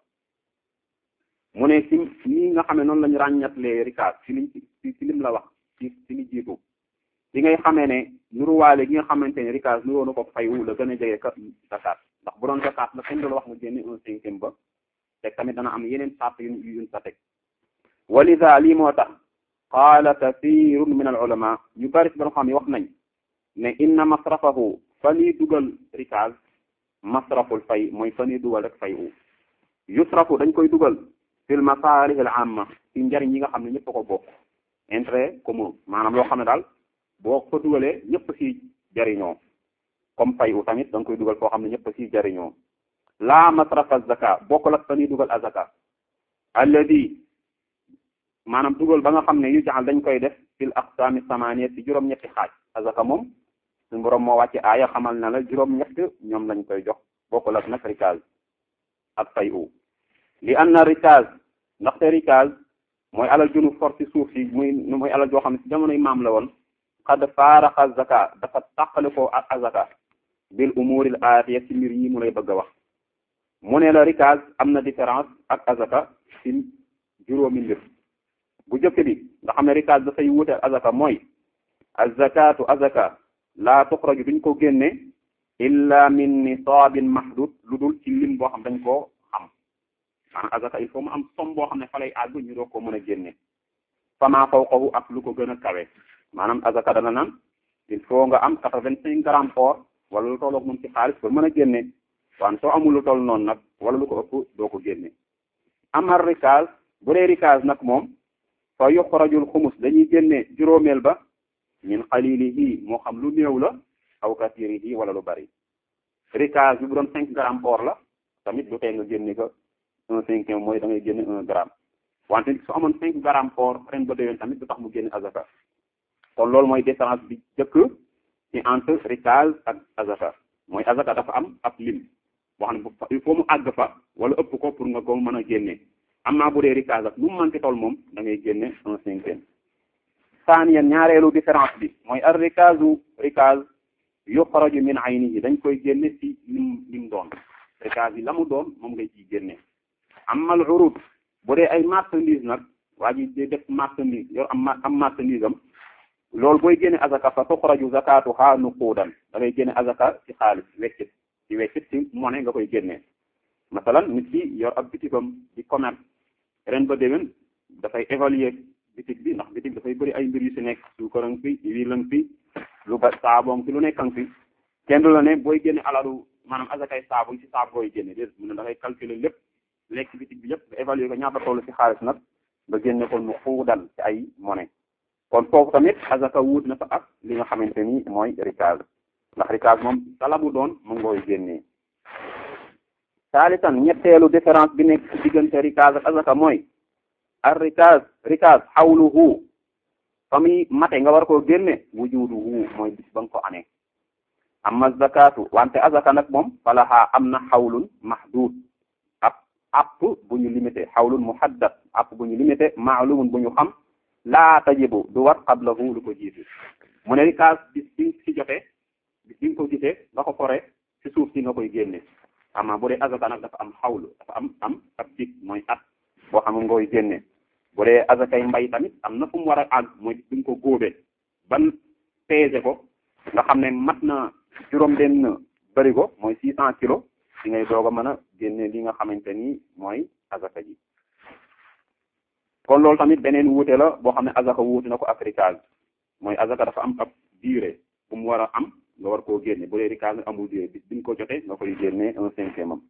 mu ne ci nii nga xam ne noonu lañu ràññatlee rikaas ci liñ ci ci lim la wax ci ci li jiitu li ngay xamee ne nuruwaale gi nga xamante ne rikaas nuróo na ko fay u la gën a jege ka zakat ndax bu doon zakat la kenn du la wax nga génne un cinquième ba te tamit dana am yeneen sart yu yuñ sa teg walida lii moo tax qaala kathirun min al ulama ñu bari ci borom xam yi wax nañ ne inna masrafahu fa nii dugal rikaas masraful fay mooy fa nii dugal rek fay u yusrafu dañ koy dugal fil masalih al amma ci njariñ yi nga xam ne ñëpp ko bokk intérêt commun maanaam loo xam ne daal boo ko dugalee ñëpp ci jariñoo comme fay u tamit da nga koy dugal foo xam ne ñëpp ci jariñoo la masrafa zaka bokkul ak fa ñuy dugal azaka alladi maanaam dugal ba nga xam ne yu jaxal dañ koy def fil aqsami samaniya ci juróom-ñetti xaaj azaka moom suñu borom moo wàcce aaya xamal na la juróom-ñett ñoom lañ koy jox bokkul ak nag rikaz ak fay u li anna rikaz ndaxte rikaz mooy alal junu for ci suuf si muy mooy alal joo xam ne ci jamonoy maam la woon xad faaraxa zaka dafa tàqale ko ak azaka bil umuril aatiya ci mbir yi mu lay bëgg a wax mu ne la rikaz am na différence ak azaka ci juróomi mbir bu jëkk bi nga xam ne rikaz dafay wute ak azaka mooy azakatu azaka laa tuxraju duñ ko génne illa min nisaabin mahdud lu dul ci lim boo xam dañ koo xam maanaam azaka il faut mu am som boo xam ne fa lay àgg ñu doog ko mën a génne fama fawqahu ak lu ko gën a kawe maanaam azaka dana naan il faut nga am quatre-vingt-cinq grammes or wala lu tolloog moom ci xaalis pour mën a génne waan soo amul lu toll noonu nag wala lu ko ëpp doo ko génne amar rikaz bu dee rikaz nag moom fa yuxrajul xumus dañuy génne juróomeel ba min xalilihi moo xam lu néew la aw kasirihi wala lu bari rikaz bi bu doon cinq grammes or la tamit du tee nga génne ko un cinquième mooy da ngay génne un gramme wante su amoon cinq grammes or ren ba déwén tamit du tax mu génne azaka kon loolu mooy différence bi jëkk ci entre rikaz ak azaka mooy azaka dafa am ab lim boo xam ne il faut mu àgg fa wala ëpp ko pour nga ko mën a génne am naa bu dee rikaz ak lu mu manqué tool moom da ngay génne un cinquième saaniyan ñaareelu différence bi mooy ar rikazu rikaz yuxraju min aynihi dañ koy génne ci lim lim doon rikaz yi la mu doon moom ngay ciy génne amal urud bu dee ay marchandise nag waa ji di def marchandise yor am am marchandise am loolu booy génne azaka fa tuxraju zakatuha nuquudan da ngay génne azaka ci xaalis weccit ci weccit ci monnaie nga koy génne masalan nit ki yor ab bitigam di commerce ren ba déwén dafay évaluer bitig bi ndax bitig dafay bëri ay mbir yu si nekk suukaran fi wiilan fi lu ba saaboom fi lu nekkan fi kenn du la ne booy génne alalu maanaam azakay saabu ci saabu booy génne déet mu ne da ngay calculer lépp lekk bitig bi yëpp nga évaluer ko ñaata toll ci xaalis nag nga génne ko nu xuudal ci ay monnaie kon foofu tamit azaka wuut na fa ak li nga xamante ni mooy rikaz ndax rikaz moom talabu doon mu ngooy génnee saalitan ñetteelu différence bi nekk ci diggante rikaz ak azaka mooy ar rikaz rikaz xawluhu fa muy mate nga war koo génne wujuduhu mooy bis ba nga ko amee amma zakatu wante azaka nag moom falaha am na xawlun mahdud ab app bu ñu limité xawlun muhaddad app bu ñu limité maalumun bu ñu xam laa tajibu du war qablahu lu ko jiitu mu ne rikaas bis bi ci jotee bis bi nga ko gisee nga ko fore ci suuf si nga koy génne ama bu dee azaka nag dafa am xawlu dafa am am ab dig mooy at boo xam nga koy génne bu dee azakay mbay tamit am na fu mu war a àgg mooy bis bi nga ko góobee ban peese ko nga xam ne mat na juróom benn bërigo mooy six cent kilos di ngay doog a mën a génne li nga xamante ni mooy azaka ji kon loolu tamit beneen wuute la boo xam ne azaka wuute na ko ak rikaz mooy azaka dafa am ab durée bu mu war a am nga war koo génne bu dee rikaz amul durée bis bi nga ko jotee nga koy génne un cinquième am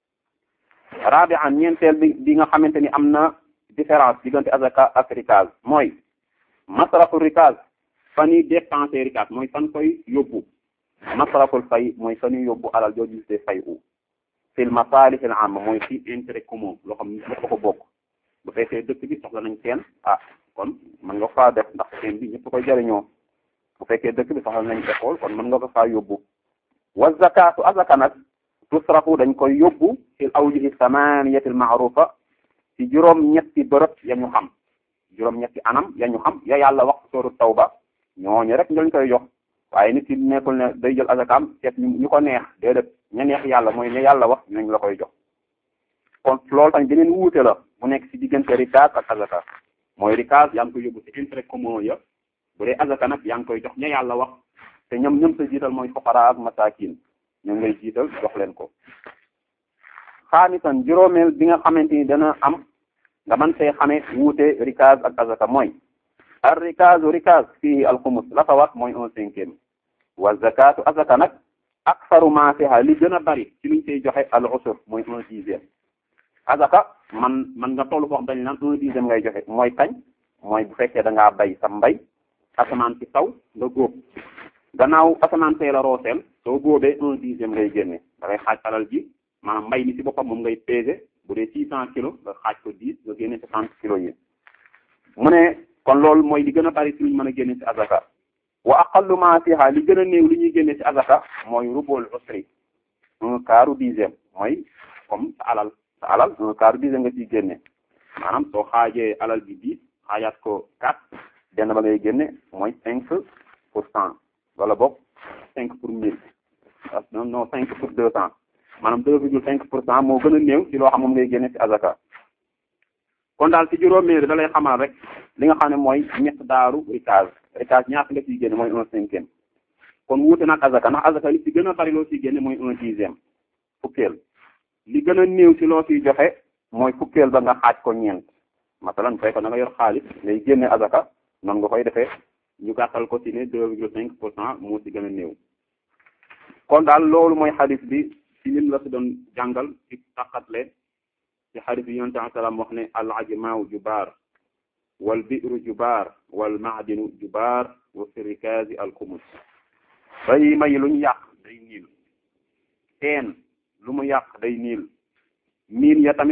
rabi'an ñeenteel bi bi nga xamante ni am na différence diggante azaka ak rikaz mooy masrafu rikaz fan yi dépensé rikaz mooy fan koy yóbbu masraful fay mooy fan yi yóbbu alal jooju see fay u fil masalih al amma mooy fi intérêt commun loo xam ne ñëpp ko bokk bu fekkee dëkk bi soxla nañ seen ah kon mën nga faa def ndax seen bi ñëpp koy jëriñoo bu fekkee dëkk bi soxla nañ école kon mën nga ko faa yóbbu wa zakatu azaka nag tusrafu dañ koy yóbbu fil awjuhi samaniyati al ma'rufa ci juróom ñetti bërëb ya ñu xam juróom ñetti anam ya ñu xam ya yàlla wax sooru tawba ñooñu rek ñu koy jox waaye nit ki nekkul ne day jël azakaam seet ñu ko neex déedéet ña neex yàlla mooy ña yàlla wax ñooñu la koy jox kon loolu tamit beneen wuute la bu nekk ci diggante rikaas ak azaka mooy rikaas yaa ngi koy yóbbu ci intérêt commun ya bu dee azaka nag yaa ngi koy jox ña yàlla wax te ñoom ñoom sa jiital mooy fuqara ak masakin ñoom ngay jiital jox leen ko xaamisan juróomeel bi nga xamante ni dana am nga man see xamee wuute rikaas ak azaka mooy ar rikaazu rikaas fii alxumus la fa wax mooy un cinquième wa zakatu azaka nag aksaru ma fiha li gën a bari ci luñ koy joxe al usur mooy un dixième azaka man man nga tollu foo xam dañ naan un dixième ngay joxe mooy kañ mooy bu fekkee da ngaa bay sa mbay asamaan ci taw nga góob gannaaw asamaan see la rooseel soo góobee un dixième ngay génne da ngay xaaj alal ji maanaam mbay mi ci boppam moom ngay peser bu dee six cent kilos nga xaaj ko dix nga génne soixante kilos yi mu ne kon loolu mooy li gën a bari ci luñ mën a génne ci azaka wa aqallu ma fiha li gën a néew li ñuy génne ci azaka mooy rubul usri un quart dixième mooy comme sa alal sa alal un quart dixième nga ciy génne maanaam soo xaajee alal bi dix xaajaat ko quatre benn ba ngay génne mooy cinq pour cent wala boog cinq pour mille non non cinq pour deux cent maanaam deux virgule cinq pour cent moo gën a néew ci loo xam moom ngay génne ci azaka kon daal ci juróomeeri da lay xamal rek li nga xam ne mooy ñett daaru rikaz rikaz ñaata nga ciy génne mooy un cinquième kon wuute nag azaka ndax azaka li ci gën a bari loo ciy génne mooy un dixième fukkeel li gën a néew ci loo ciy joxe mooy fukkeel ba nga xaaj ko ñeent masalan bu fekkoon da nga yor xaalis ngay génne azaka noonu nga koy defee ñu gàttal ko ci ne deux virgule cinq pour cent moo ci gën a néew kon daal loolu mooy xadis bi ci lim la si doon jàngal ci taqatle ci xadis bi yonent bi salaam wax ne al ajmaaw jubaar wal bi'ru jubaar wal maadinu jubaar wa fi rikaazi al xumus bay may lu ñu yàq day niil teen lu mu yàq day niil miin ya tamit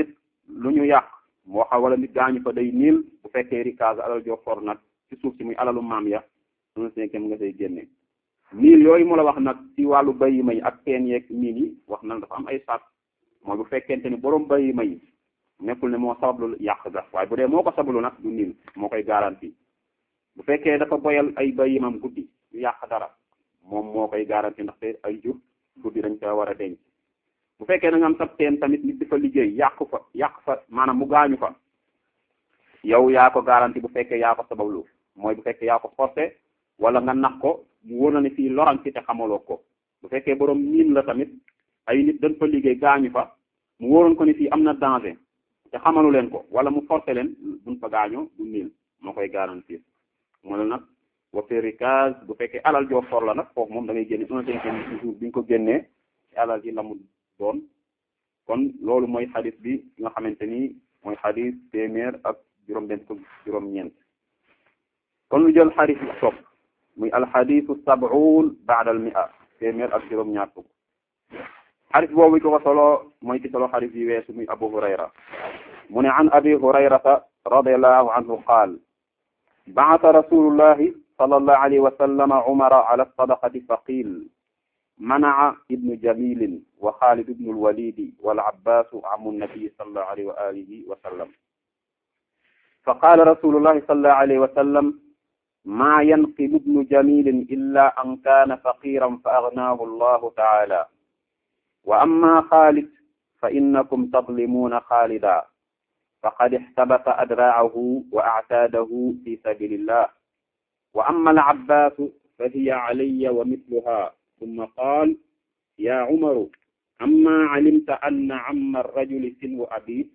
lu ñu yàq moo xam wala nit gaañu fa day niil bu fekkee rikaas alal joo for nag ci suuf si muy alalu maam ya un cinquième nga say génne niil yooyu mu la wax nag ci wàllu bayi may ak teen yeeg miin yi wax na dafa am ay sart mooy bu fekkente ni borom bayi may nekkul ne moo sabablu yàq ga waaye bu dee moo ko sabablu nag du niil moo koy garanti bu fekkee dafa boyal ay bayimam guddi yu yàq dara moom moo koy garanti ndaxte ay jur guddi dañ ko war a denc bu fekkee da nga am sab teen tamit nit di fa liggéey yàq fa yàq fa maanaam mu gaañu fa yow yaa ko garanti bu fekkee yaa ko sabablu mooy bu fekkee yaa ko forcé wala nga nax ko mu wóor na ne fii loran ci te xamaloo ko bu fekkee borom miin la tamit ay nit dañ fa liggéey gaañu fa mu wóoroon ko ne fii am na danger te xamalu leen ko wala mu forcé leen buñ fa gaañoo du niil moo koy garantir mu ne nag wa fi rikaz bu fekkee alal joo for la nag foofu moom da ngay génne un cinquième ci jour bi ñu ko génnee ci alal ji la mu doon kon loolu mooy xadis bi nga xamante ni mooy xadis téeméer ak juróom-benn fukk juróom-ñeent kon lu jël xadis bi topp muy alxadisu sab'un ba'da al mi'a téeméer ak juróom-ñaar fukk xadis boobu ko ko solo mooy ci solo xadis yi weesu muy abu hurayra mu ne an abi hurayrata radiallahu anhu qaal ba'atha rasulullahi sallallahu alayhi wa sallam umara ala sadaqati fa qiil منع ابن جميل وخالد بن الوليد والعباس عم النبي صلى الله عليه وآله وسلم فقال رسول الله صلى الله عليه وسلم ما ينقم ابن جميل إلا أن كان فقيرا فأغناه الله تعالى وأما خالد فإنكم تظلمون خالدا فقد احتبس أدراعه وأعتاده في سبيل الله وأما العباس فهي علي ومثلها ثم قال يا عمر أما علمت أن عم الرجل سن أبيه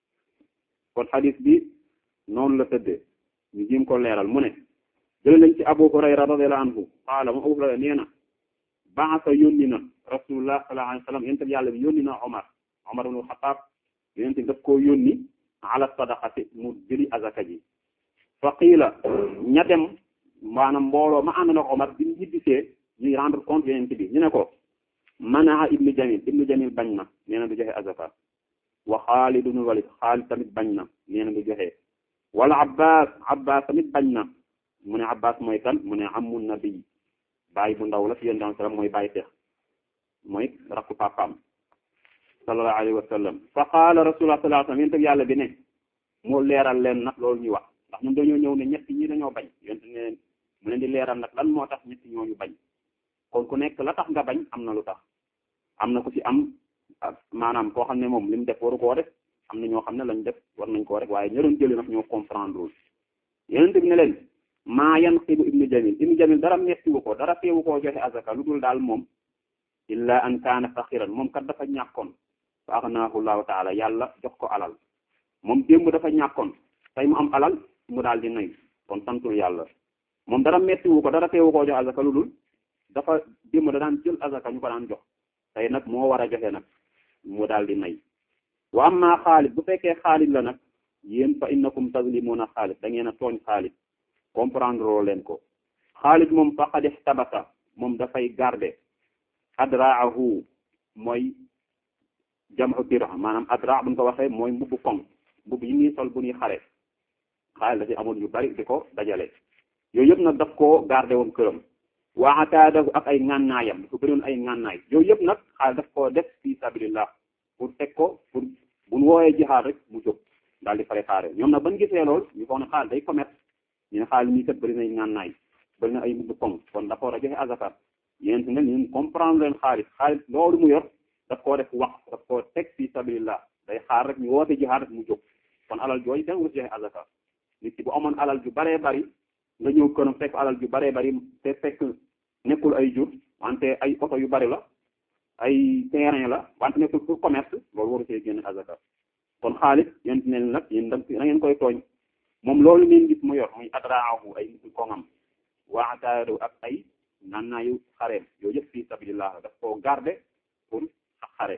kon xadis bi noonu la tëddee ñu jim ko leeral mu ne jël nañ ci Abu Hurayra radiyallahu anhu qaala moom Abu Hurayra nee na baasa yónni na rasulullah sallallahu alayhi wa sallam yonent bi yàlla bi yónni na Omar Omar ibn Xattaab yonent bi daf koo yónni ala sadaqati mu jëli azaka ji fa qiila ña dem maanaam mbooloo ma ànd na Omar bi ñu ñibbisee ñuy rendre compte yonent bi ñu ne ko manaa ibnu jamil ibnu jamil bañ na nee na du joxe azaka wa Xaalid ibn Walid Xaalid tamit bañ na nee na du joxe wala Abbas Abbas tamit bañ na mu ne Abbas mooy kan mu ne amu nabi baay bu ndaw la fi yonent sallam mooy baay teex mooy rakku papaam sallallahu alayhi wa sallam fa qaala rasulullah sallallahu alayhi wa sallam yonent bi yàlla bi ne mu leeral leen nag loolu ñuy wax ndax ñun dañoo ñëw ne ñett ñi dañoo bañ yonent ne mu leen di leeral nag lan moo tax ñett ñooñu bañ kon ku nekk la tax nga bañ am na lu tax am na ku ci am maanaam koo xam ne moom li mu def waru koo def am na ñoo xam ne lañ def war nañ koo rek waaye ña doon jëli nag ñoo comprendre wul yonent bi ne leen maa yanqibu ibnu jamil ibnu jamil dara mettiwu ko dara teewu koo joxe azaka lu dul daal moom illa an kaana faqiran moom kat dafa ñàkkoon fa aghnaahu llahu taala yàlla jox ko alal moom démb dafa ñàkkoon tey mu am alal mu daal di nay kon santul yàlla moom dara mettiwu ko dara teewu koo joxe azaka lu dul dafa démb da daan jël azaka ñu ko daan jox tey nag moo war a joxe nag mu daal di nay wa amma Xaalid bu fekkee Xaalid la nag yéen fa innakum tazlimuna Xaalid da ngeen a tooñ Xaalid comprendre loo leen ko Xaalid moom faqad ihtabasa moom dafay garder adraahu mooy jam'u dir'a maanaam adra buñ ko waxee mooy mbubbu koŋ mbubb yi ñuy sol bu ñuy xare Xaalid dafa amoon yu bari di ko dajale yooyu yëpp nag daf koo garder woon këram wa ataadahu ak ay ngànnaayam dafa bëriwoon ay ngànnaay yooyu yëpp nag Xaalid daf koo def fi sabilillah pour teg ko pour buñ wooyee jihaad rek mu jóg daal di préparé ñoom nag ban gisee lool ñu foog ne Xaalid day commerce ñu ne Xaalid nii kat bëri na ay ngànnaay bëri na ay mbubb koŋ kon dafa war a joxe azaka yéen si ne ñun comprendre leen Xaalid Xaalid loolu mu yor daf koo def wax daf koo teg fi sabilillah day xaar rek ñu woote jihaad rek mu jóg kon alal jooju kenn wut joxe azaka nit ki bu amoon alal ju baree bari nga ñëw këram fekk alal ju baree bari te fekk nekkul ay jur wante ay oto yu bari la ay terrain la wante nekkul pour commerce loolu waru see génn azaka kon Xaalid yéen ne nag yéen da ngeen koy tooñ moom loolu ngeen gis mu yor muy adraahu ay nit koŋam waataadu ak ay nannaayu xareem yooyu yëpp fi sabilillah daf koo garder pour ak xare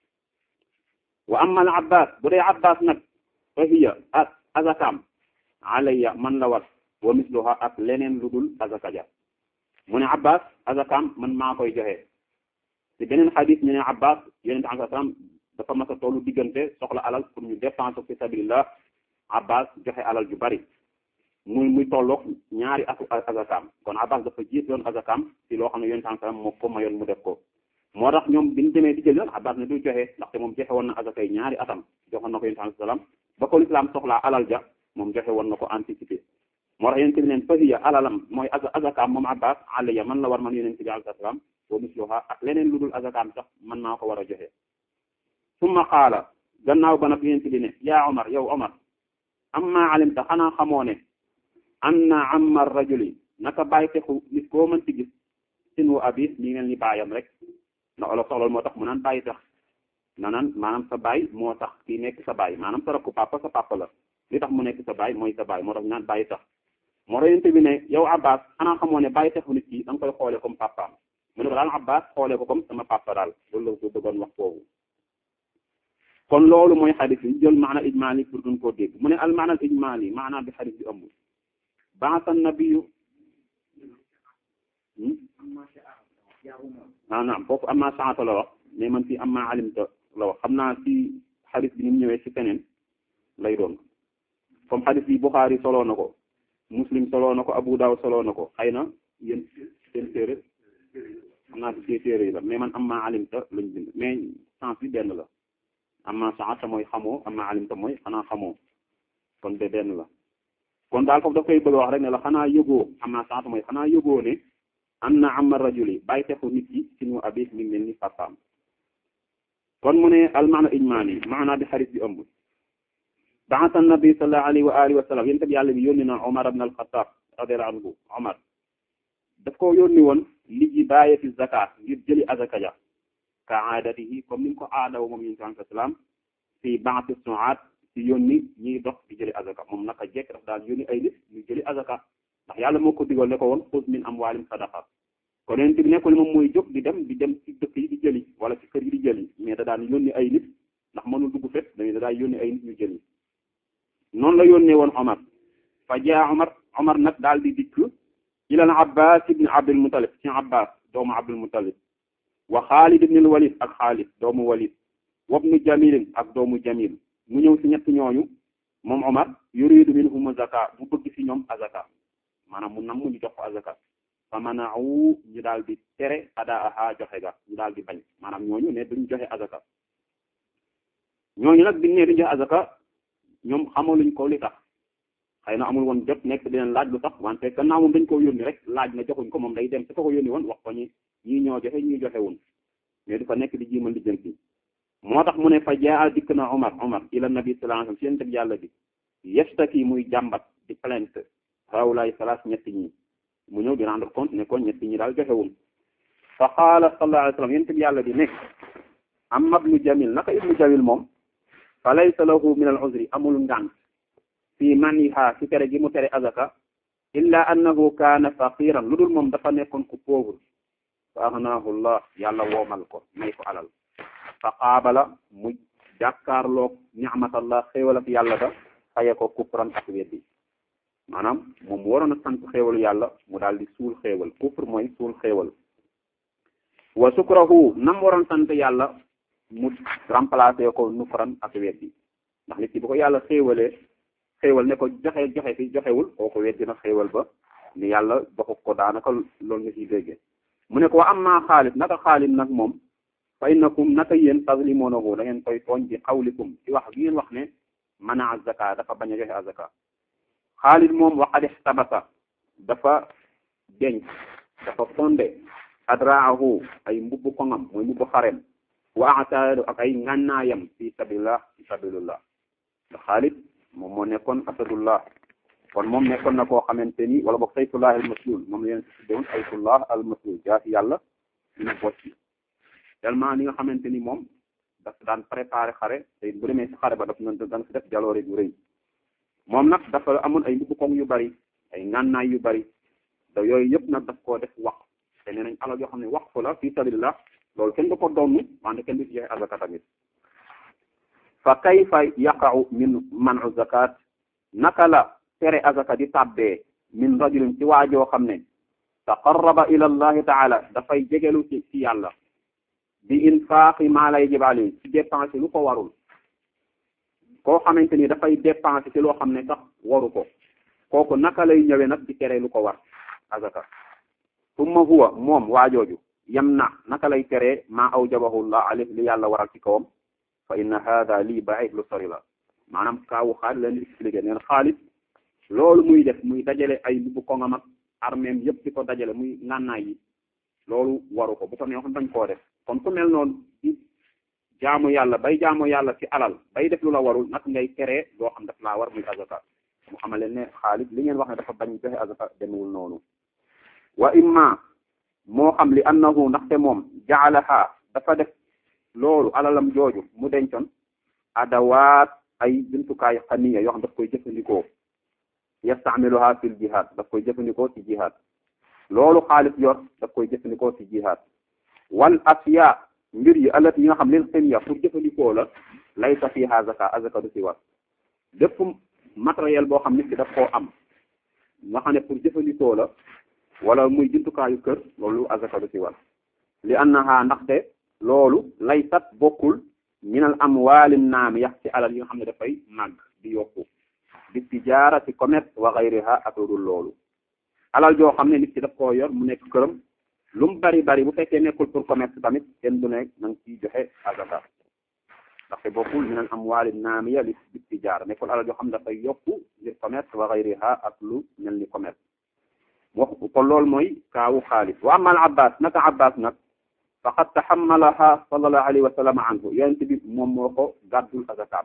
wa amma al abbas bu dee abbas nag fa hiya ak azakam alayya man la war wa misluha ak leneen lu dul azaka ja mu ne abbas azakam man maa koy joxe ci beneen xadis ñu ne abbas yonente am salaam dafa mas a tollu diggante soxla alal pour ñu dépenser fi sabilillah Abbas joxe alal ju bari muy muy tolloog ñaari atu azakaam kon Abbas dafa jiit yoon azakaam ci loo xam ne yonent sallam moo ko mayoon mu def ko moo tax ñoom biñu demee di jël yoon Abbas ne du joxe ndaxte moom joxe woon na azakay ñaari atam joxoon na ko yonent sallam ba ko lislaam soxlaa alal ja moom joxe woon na ko anticipé moo tax yonent bi neen fahiya alalam mooy azakaam moom Abbas alayya man la war man yonent bi alayhi salaam wa misluha ak leneen lu dul azakaam sax man naa ko war a joxe summa qaala gannaaw ba nag yonent bi ne yaa Omar yow Omar amma alimta xanaa xamoo ne anna amma rajuli naka bàyyi texu nit koo mën ci gis sinu abi mi ngeen ni baayam rek na olof soxlool moo tax mu naan bàyyi tax na naan maanaam sa baay moo tax kii nekk sa baay maanaam sa rakku papa sa papa la li tax mu nekk sa baay mooy sa baay moo tax ñu naan bàyyi tax moo tax yonent bi ne yow Abbas xanaa xamoo ne bàyyi texu nit ki da nga koy xoolee comme papaam mu ne ko daal Abbas xoolee ko comme sama papa daal loolu la ko bëggoon wax foofu kon loolu mooy xadis bi jël maana ijmaali pour duñ koo dégg mu ne al maana al ijmaali maana bi xadis bi ëmb baasa nabiyu ah naam foofu amma saata la wax mais man fii amma alimta la wax xam naa ci xadis bi ni mu ñëwee ci feneen lay doon comme xadis bi Buxaari soloo na ko Muslim soloo na ko Abu Dawud soloo na ko xëy na yéen seen téere xam naa ci seen téere yi la mais man amma alimta lañ bind mais sens bi benn la amma saata mooy xamoo amma alimta mooy xanaa xamoo kon de benn la kon daal foofu daf koy bëgg wax rek ne la xanaa yëgoo amma saata mooy xanaa yëgoo ne am na amma rajuli bàyyi texu nit ki sinu abi mi ngi mel ni papaam kon mu ne al maana ijmaali maana bi xarit bi ëmb baasa nabi sallallahu alayhi wa alihi wa sallam yéen tamit yàlla bi yónni na Omar ibn al-Khattab radiyallahu anhu Omar daf ko yónni woon li ji bàyyeti zakat ngir jëli azaka ja ka aadatihi comme ni mu ko aadaw moom yéen sallallahu alayhi wa sallam fi baati su'aat ci yónni ñiy dox di jëli azaka moom naka jekk daf daal yónni ay nit ñu jëli azaka ndax yàlla moo ko digal ne ko woon xuz min amwaalim sadaqa kon yonent bi nekkul moom mooy jóg di dem di dem ci dëkk yi di jëli wala ci kër yi di jëli mais da daan yónni ay nit ndax mënul dugg fépp dañuy da daan yónni ay nit ñu jëli noonu la yónnee woon Omar fa jaa Omar Omar nag daal di dikk ilal Abbas ibn Abdul Muttalib ci Abbas doomu Abdul Muttalib wa Xaalid ibn Walid ak Xaalid doomu Walid wabnu Jamil ak doomu Jamil mu ñëw ci ñett ñooñu moom Omar yuridu minhum zaka mu bëgg ci ñoom azaka maanaam mu nam mu ñu jox ko azaka fa mana'u ñu daal di tere adaaha joxe ga ñu daal di bañ maanaam ñooñu ne duñ joxe azaka ñooñu nag biñ ne duñ joxe azaka ñoom xamaluñ ko li tax xëy na amul woon jot nekk dinañ laaj lu tax wante gannaaw moom dañ koo yónni rek laaj na joxuñ ko moom day dem te ko ko yónni woon wax ko ñi ñii ñoo joxe ñii joxe woon mais du fa nekk di jiimal di jënti moo tax mu ne fa jaa dikk na Omar Omar ila nabi sallallahu alayhi wasallam seen teg yàlla bi yastaki muy jàmbat di plainte hawlaay salaas ñetti ñi mu ñëw di rendre compte ne ko ñetti ñi daal joxewul fa qaala sallallahu alayhi wasallam yéen teg yàlla bi ne amma ibnu jamil naka ibnu jamil moom fa laysa lahu min al uzri amul ngant fii maniha ci tere gi mu tere azaka illa annahu kaana faqiran lu dul moom dafa nekkoon ku pauvre fa aghnaahu llah yàlla woomal ko may ko alal fa qaabala mu jàkkaarloog ni'matallah xéewal ak yàlla da faye ko kufran ak weddi maanaam moom waroon a sant xéewalu yàlla mu daal di suul xéewal kufr mooy suul xéewal wa sukrahu nam waroon sant yàlla mu remplacer ko nufran ak weddi ndax nit ki bu ko yàlla xéewalee xéewal ne ko joxe joxe fi joxewul kooku weddi na xéewal ba ni yàlla joxu ko daanaka loolu nga ciy déggee mu ne ko wa amma Xaalid naka Xaalid nag moom fa innakum naka yéen tazlimunahu da ngeen koy tooñ bi xawlikum ci wax gi ngeen wax ne mana azaka dafa bañ a joxe azaka Xaalid moom waqad ihtabasa dafa denc dafa fonde adraahu ay mbubbu koŋam mooy mbubbu xarem wa ataadu ak ay ngànnaayam fi sabilillah fi sabilillah ndax Xaalid moom moo nekkoon asadullah kon moom nekkoon na koo xamante ni wala boog sayfullah al maslul moom la yéen si tuddewoon sayfullah al maslul jaasi yàlla dina bocc tellement ni nga xamante ni moom daf daan préparé xare te bu demee si xare ba daf na daan si def jaloore bu rëy moom nag dafa amoon ay mbubbu koŋ yu bari ay ngànnaay yu bari da yooyu yëpp nag daf koo def wax te nee nañ alal yoo xam ne wax ko la fi sabilillah loolu kenn du ko donnu wante kenn du ci joxe azaka tamit fa kayfa yaqa'u min man'u zakat naka la tere azaka di tàbbee min rajulin ci waajoo xam ne taqarraba ila allahi taala dafay jegelu ci ci yàlla bi infaqi maa lay jibaali ci dépenser lu ko warul koo xamante ni dafay dépenser ci loo xam ne sax waru ko kooku naka lay ñëwee nag di tere lu ko war azaka summa huwa moom waajooju yam na naka lay teree maa awjabahullah alayhi li yàlla waral ci kawam fa inna hada lii baid lu sori la maanaam kaawu xaalis leen expliqué neen xaalis loolu muy def muy dajale ay bu ko ngam ak armeem yëpp di ko dajale muy ngànnaay yi loolu waru ko bu ko neexoon bañ koo def kon ku mel noonu di jaamu yàlla bay jaamu yàlla ci alal bay def lu la warul nag ngay teree loo xam daf laa war muy azaka mu xamale ne xaalis li ngeen wax ne dafa bañ joxe azaka demewul noonu wa imma moo xam li annahu ndaxte moom jaalaha dafa def loolu alalam jooju mu dencoon adawaat ay jumtukaay xaniya yoo xam daf koy jëfandikoo yastamiluha fil jihad daf koy jëfandikoo ci jihad loolu xaalis yor daf koy jëfandikoo ci jihad wal asiya mbir yi alat yi nga xam leen xëniya pour jëfandikoo la laysa fiha zaka azaka du ci war lépp matériel boo xam nit ki daf koo am nga xam ne pour jëfandikoo la wala muy jumtukaayu kër loolu azaka du ci war li annaha ndaxte loolu laysat bokkul minal amwaali naamiya ci alal yi nga xam ne dafay màgg di yokku bi tijaara ci commerce wa gayriha ak lu dul loolu alal joo xam ne nit ki daf koo yor mu nekk këram lu mu bari bari bu fekkee nekkul pour commerce tamit kenn du nekk na nga ciy joxe azaka ndaxte bokkul minal amwaali naamiya li bi tijaara nekkul alal joo xam ne dafay yokku ngir commerce wa gayriha ak lu mel ni commerce wax kon loolu mooy kaawu xaalis wa amal abbas naka abbas nag faqad taxammalaha sallallahu alayhi wa sallam anhu yonent bi moom moo ko gàddul azakaam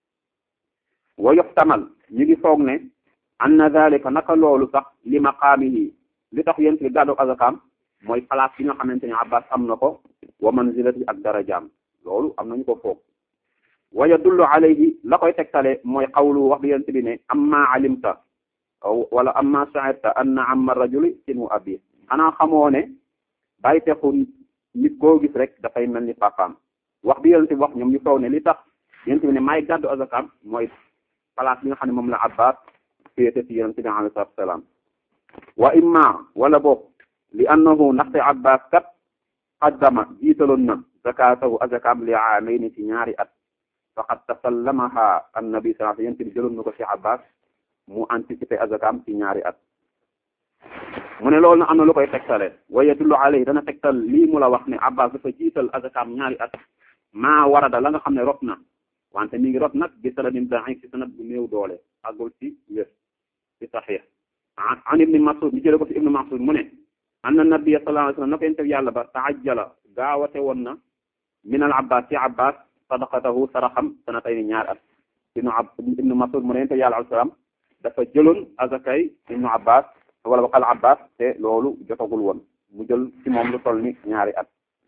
wa yuxtamal ñu ngi foog ne anna dalika naka loolu sax li maqaamihi li tax yonent bi gàddul azakaam mooy place bi nga xamante ne abbas am na ko wa manzilati ak darajaam loolu am nañu ko foog wa yadullu alayhi la koy tegtale mooy xawlu wax bi yonent bi ne amma alimta wala amma sha'irta anna amma rajuli sinu abi xanaa xamoo ne bàyyi texu nit koo gis rek dafay mel ni papaam wax bi yonent bi wax ñoom ñu foog ne li tax yonent bi ne may gàddu azakaam mooy place bi nga xam ne moom la abbas féete ci yonent bi alayhi salaatu salaam wa imma wala boog li annahu ndaxte abbas kat qaddama jiitaloon na zakatahu azakaam li aamayni ci ñaari at faqad tasallamaha annabi sallallahu alayhi wasallam yonent bi jëloon na ko ci abbas mu anticiper azakaam ci ñaari at mu ne loolu na am na lu koy tegtale wa yadullu alayhi dana tegtal lii mu la wax ne abbas dafa jiital azakaam ñaari at maa warada la nga xam ne rot na wante mi ngi rot nag bi sanadin da'if ci sanad bu néew doole àggul ci wér ci saxiix an ibni masud mi jële ko ci ibni masud mu ne anna nabiyya sallallahu alayhi wasallam na ko yente yàlla ba taajjala gaawate woon na min al abbas ci abbas sadaqatahu saraxam sanatayni ñaari at ibnu ab ibnu masud mu ne yente yàlla alayhi salaam dafa jëloon azakay ibnu abbas wala ba al abbas te loolu jotagul woon mu jël ci moom lu toll ni ñaari at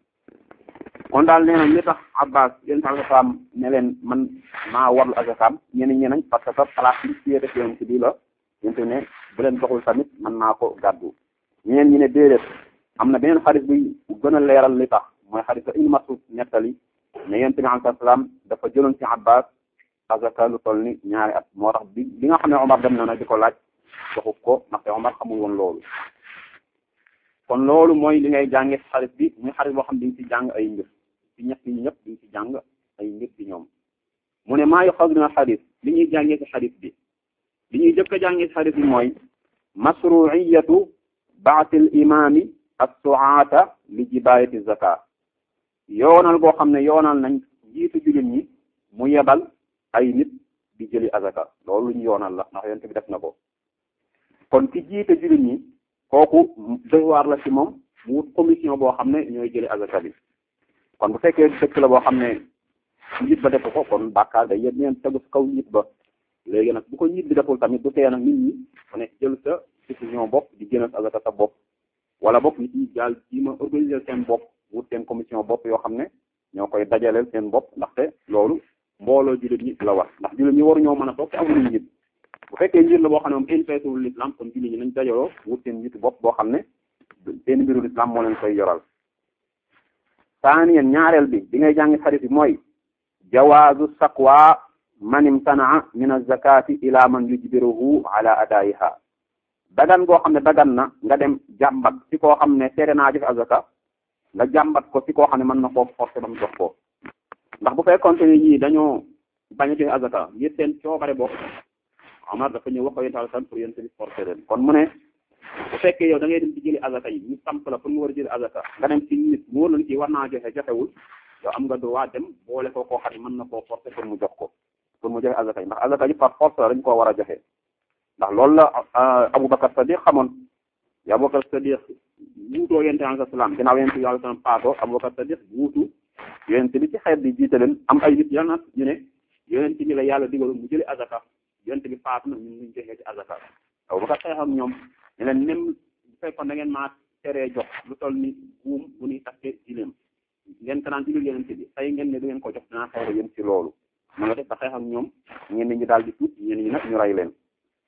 kon daal nee nañ li tax abbas yéen sa salaam ne leen man maa warlu azakam ñeneen ñi nañ parce que place bi ci def yoon ci bii la yénte ne bu leen doxul tamit man maa ko gàddu ñeneen ñi ne déedéet am na beneen xarit buy gën a leeral li tax mooy xarit Ibn Mas'ud nettali ne yonent bi alayhi salaam dafa jëloon ci abbas azaka lu toll ni ñaari at moo tax bi bi nga xam ne Omar dem na nag di ko laaj waxu ko ndaxte Omar xamul woon loolu kon loolu mooy li ngay jànge xarit bi muy xarit boo xam ne dañ ci jàng ay mbir ci ñett ñi ñëpp dañ ci jàng ay mbir ci ñoom mu ne maa yu xaw dina xarit li ñuy jàngee ci xarit bi li ñuy jëkk a jàngee ci xarit bi mooy masruiyatu baatil imaami as-su'ata li jibayati zaka yoonal goo xam ne yoonal nañ jiitu jullit ñi mu yebal ay nit di jëli azaka loolu lu ñu yoonal la ndax yonent bi def na ko kon ki jiite jullit ñi kooku devoir la ci moom mu wut commission boo xam ne ñooy jëli azaka bi kon bu fekkee dëkk la boo xam ne njiit ba def ko kon bàkkaar day yéen ñeen tegu si kaw njiit ba léegi nag bu ko njiit bi deful tamit du tee nag nit ñi ku nekk jël sa décision bopp di génn azaka sa bopp wala bopp nit ñi daal ji ma organiser seen bopp wut seen commission bopp yoo xam ne ñoo koy dajaleel seen bopp ndaxte loolu mbooloo jullit ñi la war ndax jullit ñi waru ñoo mën a toog te amuñu njiit bu fekkee njiit la boo xam ne moom intéressé wul l'islam kon jullit ñi nañ dajaloo wut seen njiitu bopp boo xam ne seen mbiru l'islam moo leen koy yoral saaniyen ñaareel bi bi ngay jàngi xarit bi mooy jawaazu saqwa man imtanaa min azakati ila man yujbiruhu ala adaiha dagan goo xam ne dagan na nga dem jàmbat ci koo xam ne seede naa joxe azaka nga jàmbat ko ci koo xam ne mën na koo forcer ba mu jox ko ndax bu fekkoon ne ñii dañoo bañ a joxe azaka ngir seen coobare bopp Omar dafa ñëw wax ko yéen tam pour yéen tamit forcer leen kon mu ne bu fekkee yow da ngay dem ci jëli azaka yi ñu samp la pour mu war a jëli azaka nga dem ci nit mu wóor la ci war naa joxe joxewul yow am nga droit dem boole ko koo xam ne mën na koo forcer pour mu jox ko pour mu joxe azaka yi ndax azaka yi par force la dañ koo war a joxe ndax loolu la Aboubacar Sadiq xamoon ya Aboubacar Sadiq wuutoo yonent bi alayhi salaam ginnaaw yonent bi alayhi salaam paatoo Aboubacar Sadiq wuutu yonent bi ci xeet bi jiite leen am ay nit yal na ñu ne yonent bi la yàlla digal mu jëli azaka yonent bi faatu na ñun ñu joxee ci azaka Aboubacar xeex ak ñoom ne leen même bu fekkoon da ngeen maa teree jox lu toll ni buum bu ñuy takke jileem ngeen ko naan ci biir yonent bi tey ngeen ne du ngeen ko jox dinaa xeex yéen ci loolu mu nga def ba xeex ak ñoom ñenn ñi daal di tuut ñenn ñi nag ñu rey leen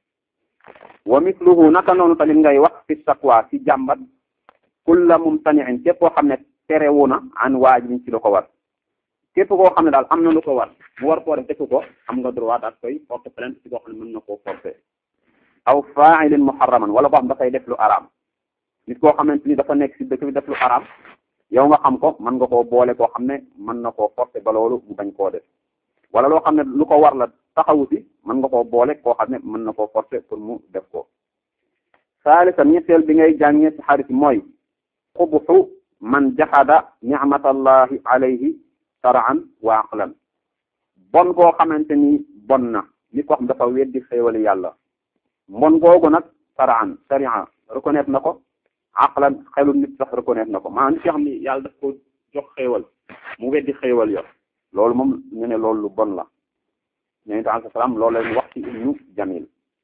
wa misluhu naka noonu tamit ngay wax fi sakwa ci jàmbat kulla mumtani'in képp koo xam ne terewu na an waajibin ci lu ko war képp koo xam ne daal am na lu ko war mu war koo def defu ko am nga droit daal koy porte plainte ci koo xam ne mën na koo forcer aw fa'ilin muharraman wala koo xam dafay def lu araam nit koo xamante ni dafa nekk ci dëkk bi def lu araam yow nga xam ko mën nga koo boole koo xam ne mën na koo forcer ba loolu mu bañ koo def wala loo xam ne lu ko war la taxawu si mën nga koo boole koo xam ne mën na koo forcer pour mu def ko saalisan ñetteel bi ngay jàngee ci xarit mooy xubuxu man jaxada nicmatallahi alayhi saraan wa aqlan bon koo xamante ni bon na nit koo xam dafa weddi xéewali yàlla mbon googu nag saraan sharia reconnaître na ko aqlan xelu nit sax reconnaître na ko maanaam nit yoo xam ni yàlla daf ko jox xéewal mu weddi xéewal yo loolu moom ñu ne loolu lu bon la ñooñu alayhi salaam loolu leen wax ci ibnu jamil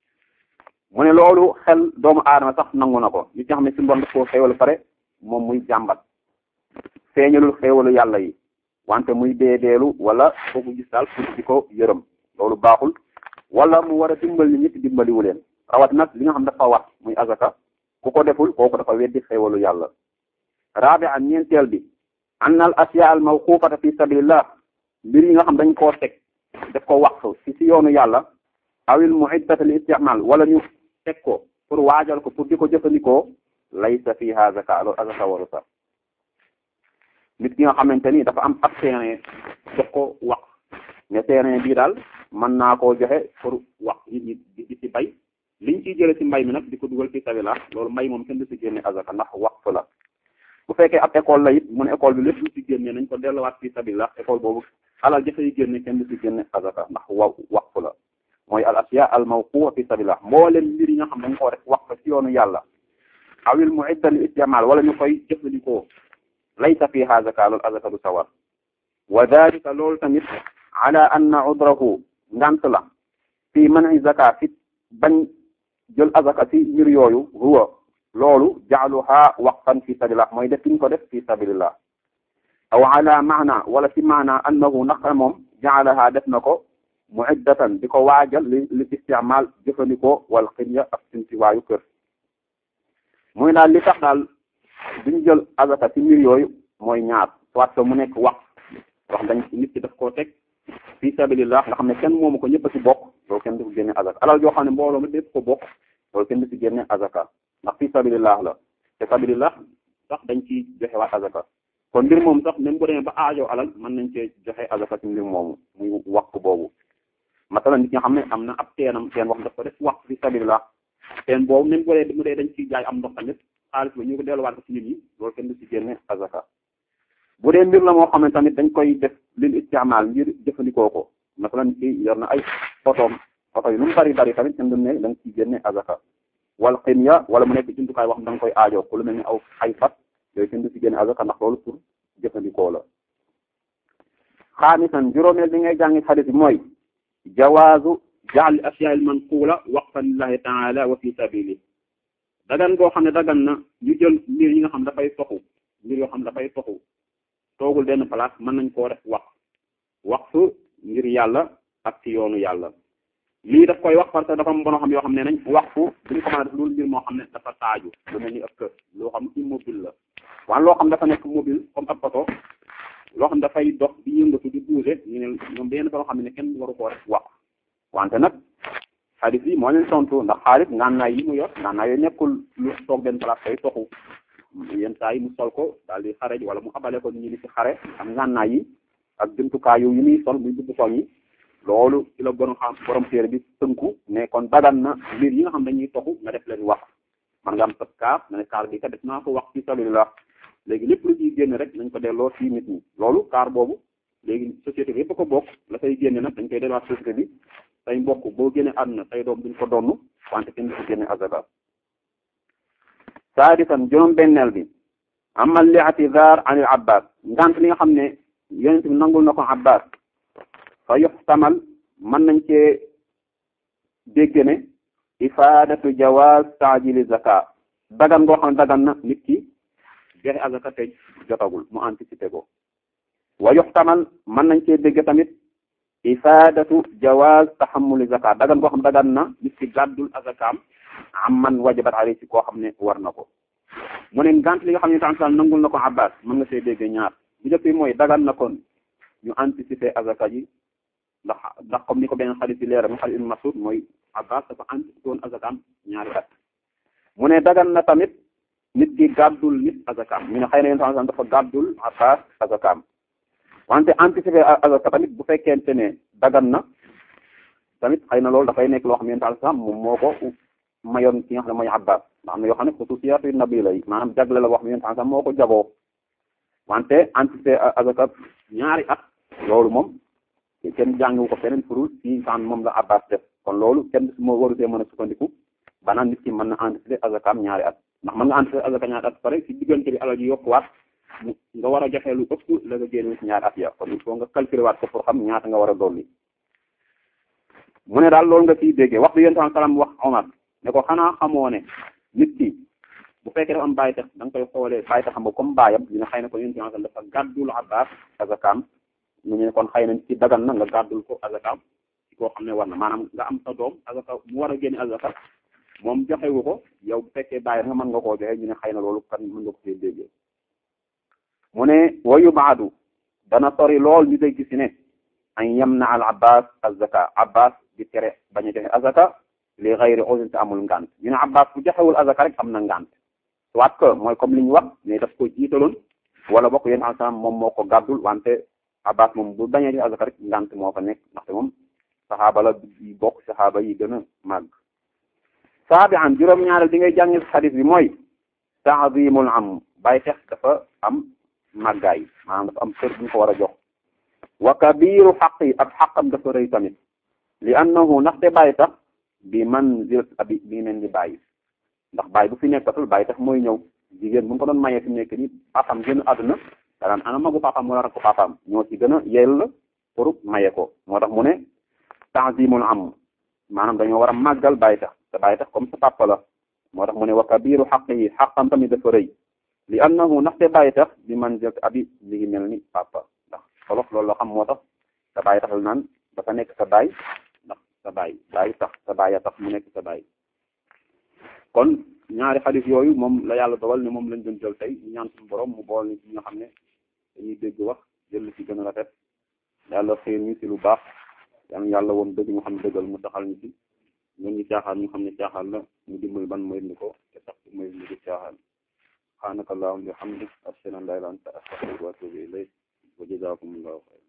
mu ne loolu xel doomu aadama sax nangu na ko nit ñi xam ne si mbon daf koo xéewal pare moom muy jàmbat feeñalul xéewalu yàlla yi wante muy deedeelu wala foofu gis daal pour di ko yërëm loolu baaxul wala mu war a dimbali nit dimbaliwu leen rawat nag li nga xam dafa wax muy azaka ku ko deful kooku dafa weddi xéewalu yàlla rabi an ñeenteel bi an al asiya al mawqufata fi sabilillah mbir yi nga xam dañ koo teg def ko wax ci si yoonu yàlla awil muiddata li istimal wala ñu teg ko pour waajal ko pour di ko jëfandikoo laysa fiha zaka loolu azaka waru sax nit ki nga xamante ni dafa am ab terrain jox ko wax ne terrain bii daal mën naa koo joxe pour wax nit ñi di ci bay liñ ciy jële ci mbay mi nag di ko dugal ci sabila loolu mbay moom kenn du ci génne azaka ndax waqf la bu fekkee ab école la it mu ne école bi lépp lu ci génne nañ ko delluwaat fi sabila école boobu alal jafe yi génne kenn du ci génne azaka ndax wa waqf la mooy al asiya al mawquwa fi sabila mboolem mbir yi nga xam dañ koo def waqf ci yoonu yàlla awil muidda li istimal wala ñu koy jëfandikoo laysa fiha zaka loolu azaka du sawar wa dalika loolu tamit ala anna udrahu ngant la fi man'i zaka fi bañ jël azaka ci mbir yooyu huwa loolu jaaluha waqfan fi sabilillah mooy def kiñ ko def fi sabilillah aw ala maana wala ci maana annahu naqra moom jaalaha def na ko muiddatan di ko waajal li li istimal jëfandikoo wal xinya ak sintiwaayu kër muy daal li tax daal duñ jël azaka ci mbir yooyu mooy ñaar soit que mu nekk wax wax dañ nit ki daf koo teg fi sabilillah nga xam ne kenn moomu ko ñëpp a ci bokk loolu kenn du ci génne azaka alal joo xam ne mbooloo mi lépp ko bokk loolu kenn du ci génne azaka ndax fi sabilillah la te sabilillah sax dañ ci joxe waat azaka kon mbir moom sax même bu demee ba aajo alal mën nañ cee joxe azaka ci mbir moomu muy waqf boobu masalan nit nga xam ne am na ab teenam teen wax daf ko def waqf fi sabilillah teen boobu même bu dee mu dee dañ ciy jaay am ndox tamit xaalis ba ñu ko delluwaat ko ci nit ñi loolu kenn du ci génne azaka bu dee mbir la moo xam ne tamit dañ koy def lil istimal ngir jëfandikoo ko masalan ci yor na ay photom photo yi lu mu bari bari tamit kenn du ne da nga ciy génne azaka wal xinya wala mu nekk jumtukaay wax da nga koy aajoo ko lu mel ni aw ay fat yooyu kenn du ci génne azaka ndax loolu pour jëfandikoo la xaamisan juróomeel bi ngay jàngi xadis bi mooy jawaazu jaal asyaa'il manquula waqfan lillahi taala wa fi sabili dagan goo xam ne dagan na ñu jël mbir yi nga xam dafay toxu mbir yoo xam dafay toxu toogul benn place mën nañ koo def wax waqfu ngir yàlla ak ci yoonu yàlla lii daf koy wax parce que dafa am bonoo xam yoo xam ne nañ waqfu duñu ko mën a def loolu mbir moo xam ne dafa taaju lu mel ni ab kër loo xam immobile la waaye loo xam dafa nekk mobile comme ab photo loo xam dafay dox di yëngatu di bouger ñu ne ñoom benn bonoo xam ne kenn waru koo def wax wante nag xaalis yi moo leen tontu ndax xaalis ngànnaay yi mu yor ngànnaay yooyu nekkul lu toog benn place day toxu yenn saa yi mu sol ko daal di xare wala mu abale ko ñu di ci xare am ngànnaay yi ak jumtukaay yu muy sol muy dugg koñ yi loolu ci la borom xam borom téere bi tënku ne kon dagan na mbir yi nga xam dañuy toxu nga def leen wax man nga am sa kaar nga ne kaar bi kat def naa ko wax ci sabilillah léegi lépp lu ciy génn rek nañ ko delloo ci nit ñi loolu kaar boobu léegi société bi yëpp ko bokk la say génne nag dañ koy delluwaat société bi say mbokk boo génne àdduna say doom duñ ko donn wante kenn du ko génne azaka saadisan juróom benneel bi amal li atidar anil abbas ngant li nga xam ne yonent bi nangul na ko abbas fa yuxtamal mën nañ cee dégg ne ifadatu jawaz taajili zaka dagan ngoo xam ne dagan na nit ki joxe azaka te jotagul mu anticiper ko wa yuxtamal mën nañ cee dégg tamit ifadatu jawaz taxamuli zaka dagan ngoo xam dagan na nit ki gàddul azakaam am man wajabat alayhi ci koo xam ne war na ko mu ne ngant li nga xam ne tansal nangul na ko abbas mën nga see dégg ñaar bu njëkk bi mooy dagan na kon ñu anticiper azaka ji ndax ndax comme ni ko benn xarit bi leeral mu xarit ibn Mas'ud mooy abbas dafa anticiper woon azakaam ñaari at mu ne dagan na tamit nit ki gàddul nit azakaam ñu ne xëy na yéen tansal dafa gàddul abbas azakaam wante anticiper azaka tamit bu fekkente ne dagan na tamit xëy na loolu dafay nekk loo xam ne tansal moom moo ko mayoon ki nga xam ne mooy abbas ndax am na yoo xam ne xususiyatu nabi lay maanaam jagle la wax mi yonent sax moo ko jagoo wante anticiper azaka ñaari at loolu moom kenn jàngiwu ko feneen furul ci san moom la abbas def kon loolu kenn moo warutee mën a sukkandiku banaan nit ki mën na anticiper azakaam ñaari at ndax mën nga anticiper azaka ñaari at pare ci diggante bi alal ji yokkuwaat nga war a joxe lu ëpp la nga génne ci ñaari at ya kon il faut nga calculer waat ko pour xam ñaata nga war a dolli mu ne daal loolu nga ciy déggee wax bi yonent salaam wax Omar ne ko xanaa xamoo ne nit ki bu fekkee dafa am bàyyi tax da nga koy xoolee bàyyi taxam ba comme bàyyam ñu ne xëy na ko yonent sallam dafa gàddul abbas azakaam ñu ne kon xëy na nit ki dagan na nga gàddul ko azakaam ci koo xam ne war na maanaam nga am sa doom azaka mu war a génne azaka moom joxewu ko yow bu fekkee bàyyi nga mën nga koo joxe ñu ne xëy na loolu kan mën nga ko see déggee mu ne wayu baadu dana sori lool ñu dégg si ne an yamna al abbas azaka abbas di tere bañ a joxe azaka li xayri uzrin te amul ngant ñu ne abbas bu joxewul azaka rek am na ngant soit que mooy comme li ñu wax ne daf ko jiitaloon wala bokk yéen ensemble moom moo ko gàddul wante abbas moom bu bañee joxe azaka rek ngant moo fa nekk ndaxte moom saxaaba la yi bokk saxaaba yi gën a màgg saabi an juróom-ñaareel di ngay jàngi xadis bi mooy taazimul am bàyyi tex dafa am màggaay maanaam dafa am sër bu ñu ko war a jox wa kabiru xaq yi ak xaqam dafa rëy tamit li annahu ndaxte bàyyi tax bi manzilat abi bi mel ni bàyyi ndax bàyyi bu fi nekkatul bàyyi tax mooy ñëw jigéen bu ñu ko doon mayee fi mu nekk nii papaam gën a àdduna danaan ana magu papaam wala rakku papaam ñoo ci gën a yell pour maye ko moo tax mu ne ta'zimul am maanaam dañoo war a màggal bàyyi tax te bàyyi tax comme sa papa la moo tax mu ne wa kabiru xaqihi xaqam tamit dafa rëy li annahu ndaxte bàyyi tax bi manzilat abi mi ngi mel ni papa ndax xolof loolu la xam moo tax sa bàyyi tax la naan dafa nekk sa baay ndax sa baay baay tax sa baay a tax mu nekk sa baay kon ñaari xadis yooyu moom la yàlla dogal ne moom lañ doon jël tey ñu ñaan suñu borom mu bool ni ci nga xam ne dañuy dégg wax jël ci gën a rafet yàlla xëy ñu ci lu baax yàlla yàlla woon dëgg ñu xam ne dëggal mu taxal ñu ci ñun ñu caaxaan ñu xam ne caaxaan la ñu dimbali ban mooy ni ko te sax mooy ni ko caaxaan subhanaka allahumma wa bihamdik ashhadu an la ilaha illa anta astaghfiruka wa atubu ilayk wa jazakumullahu khayran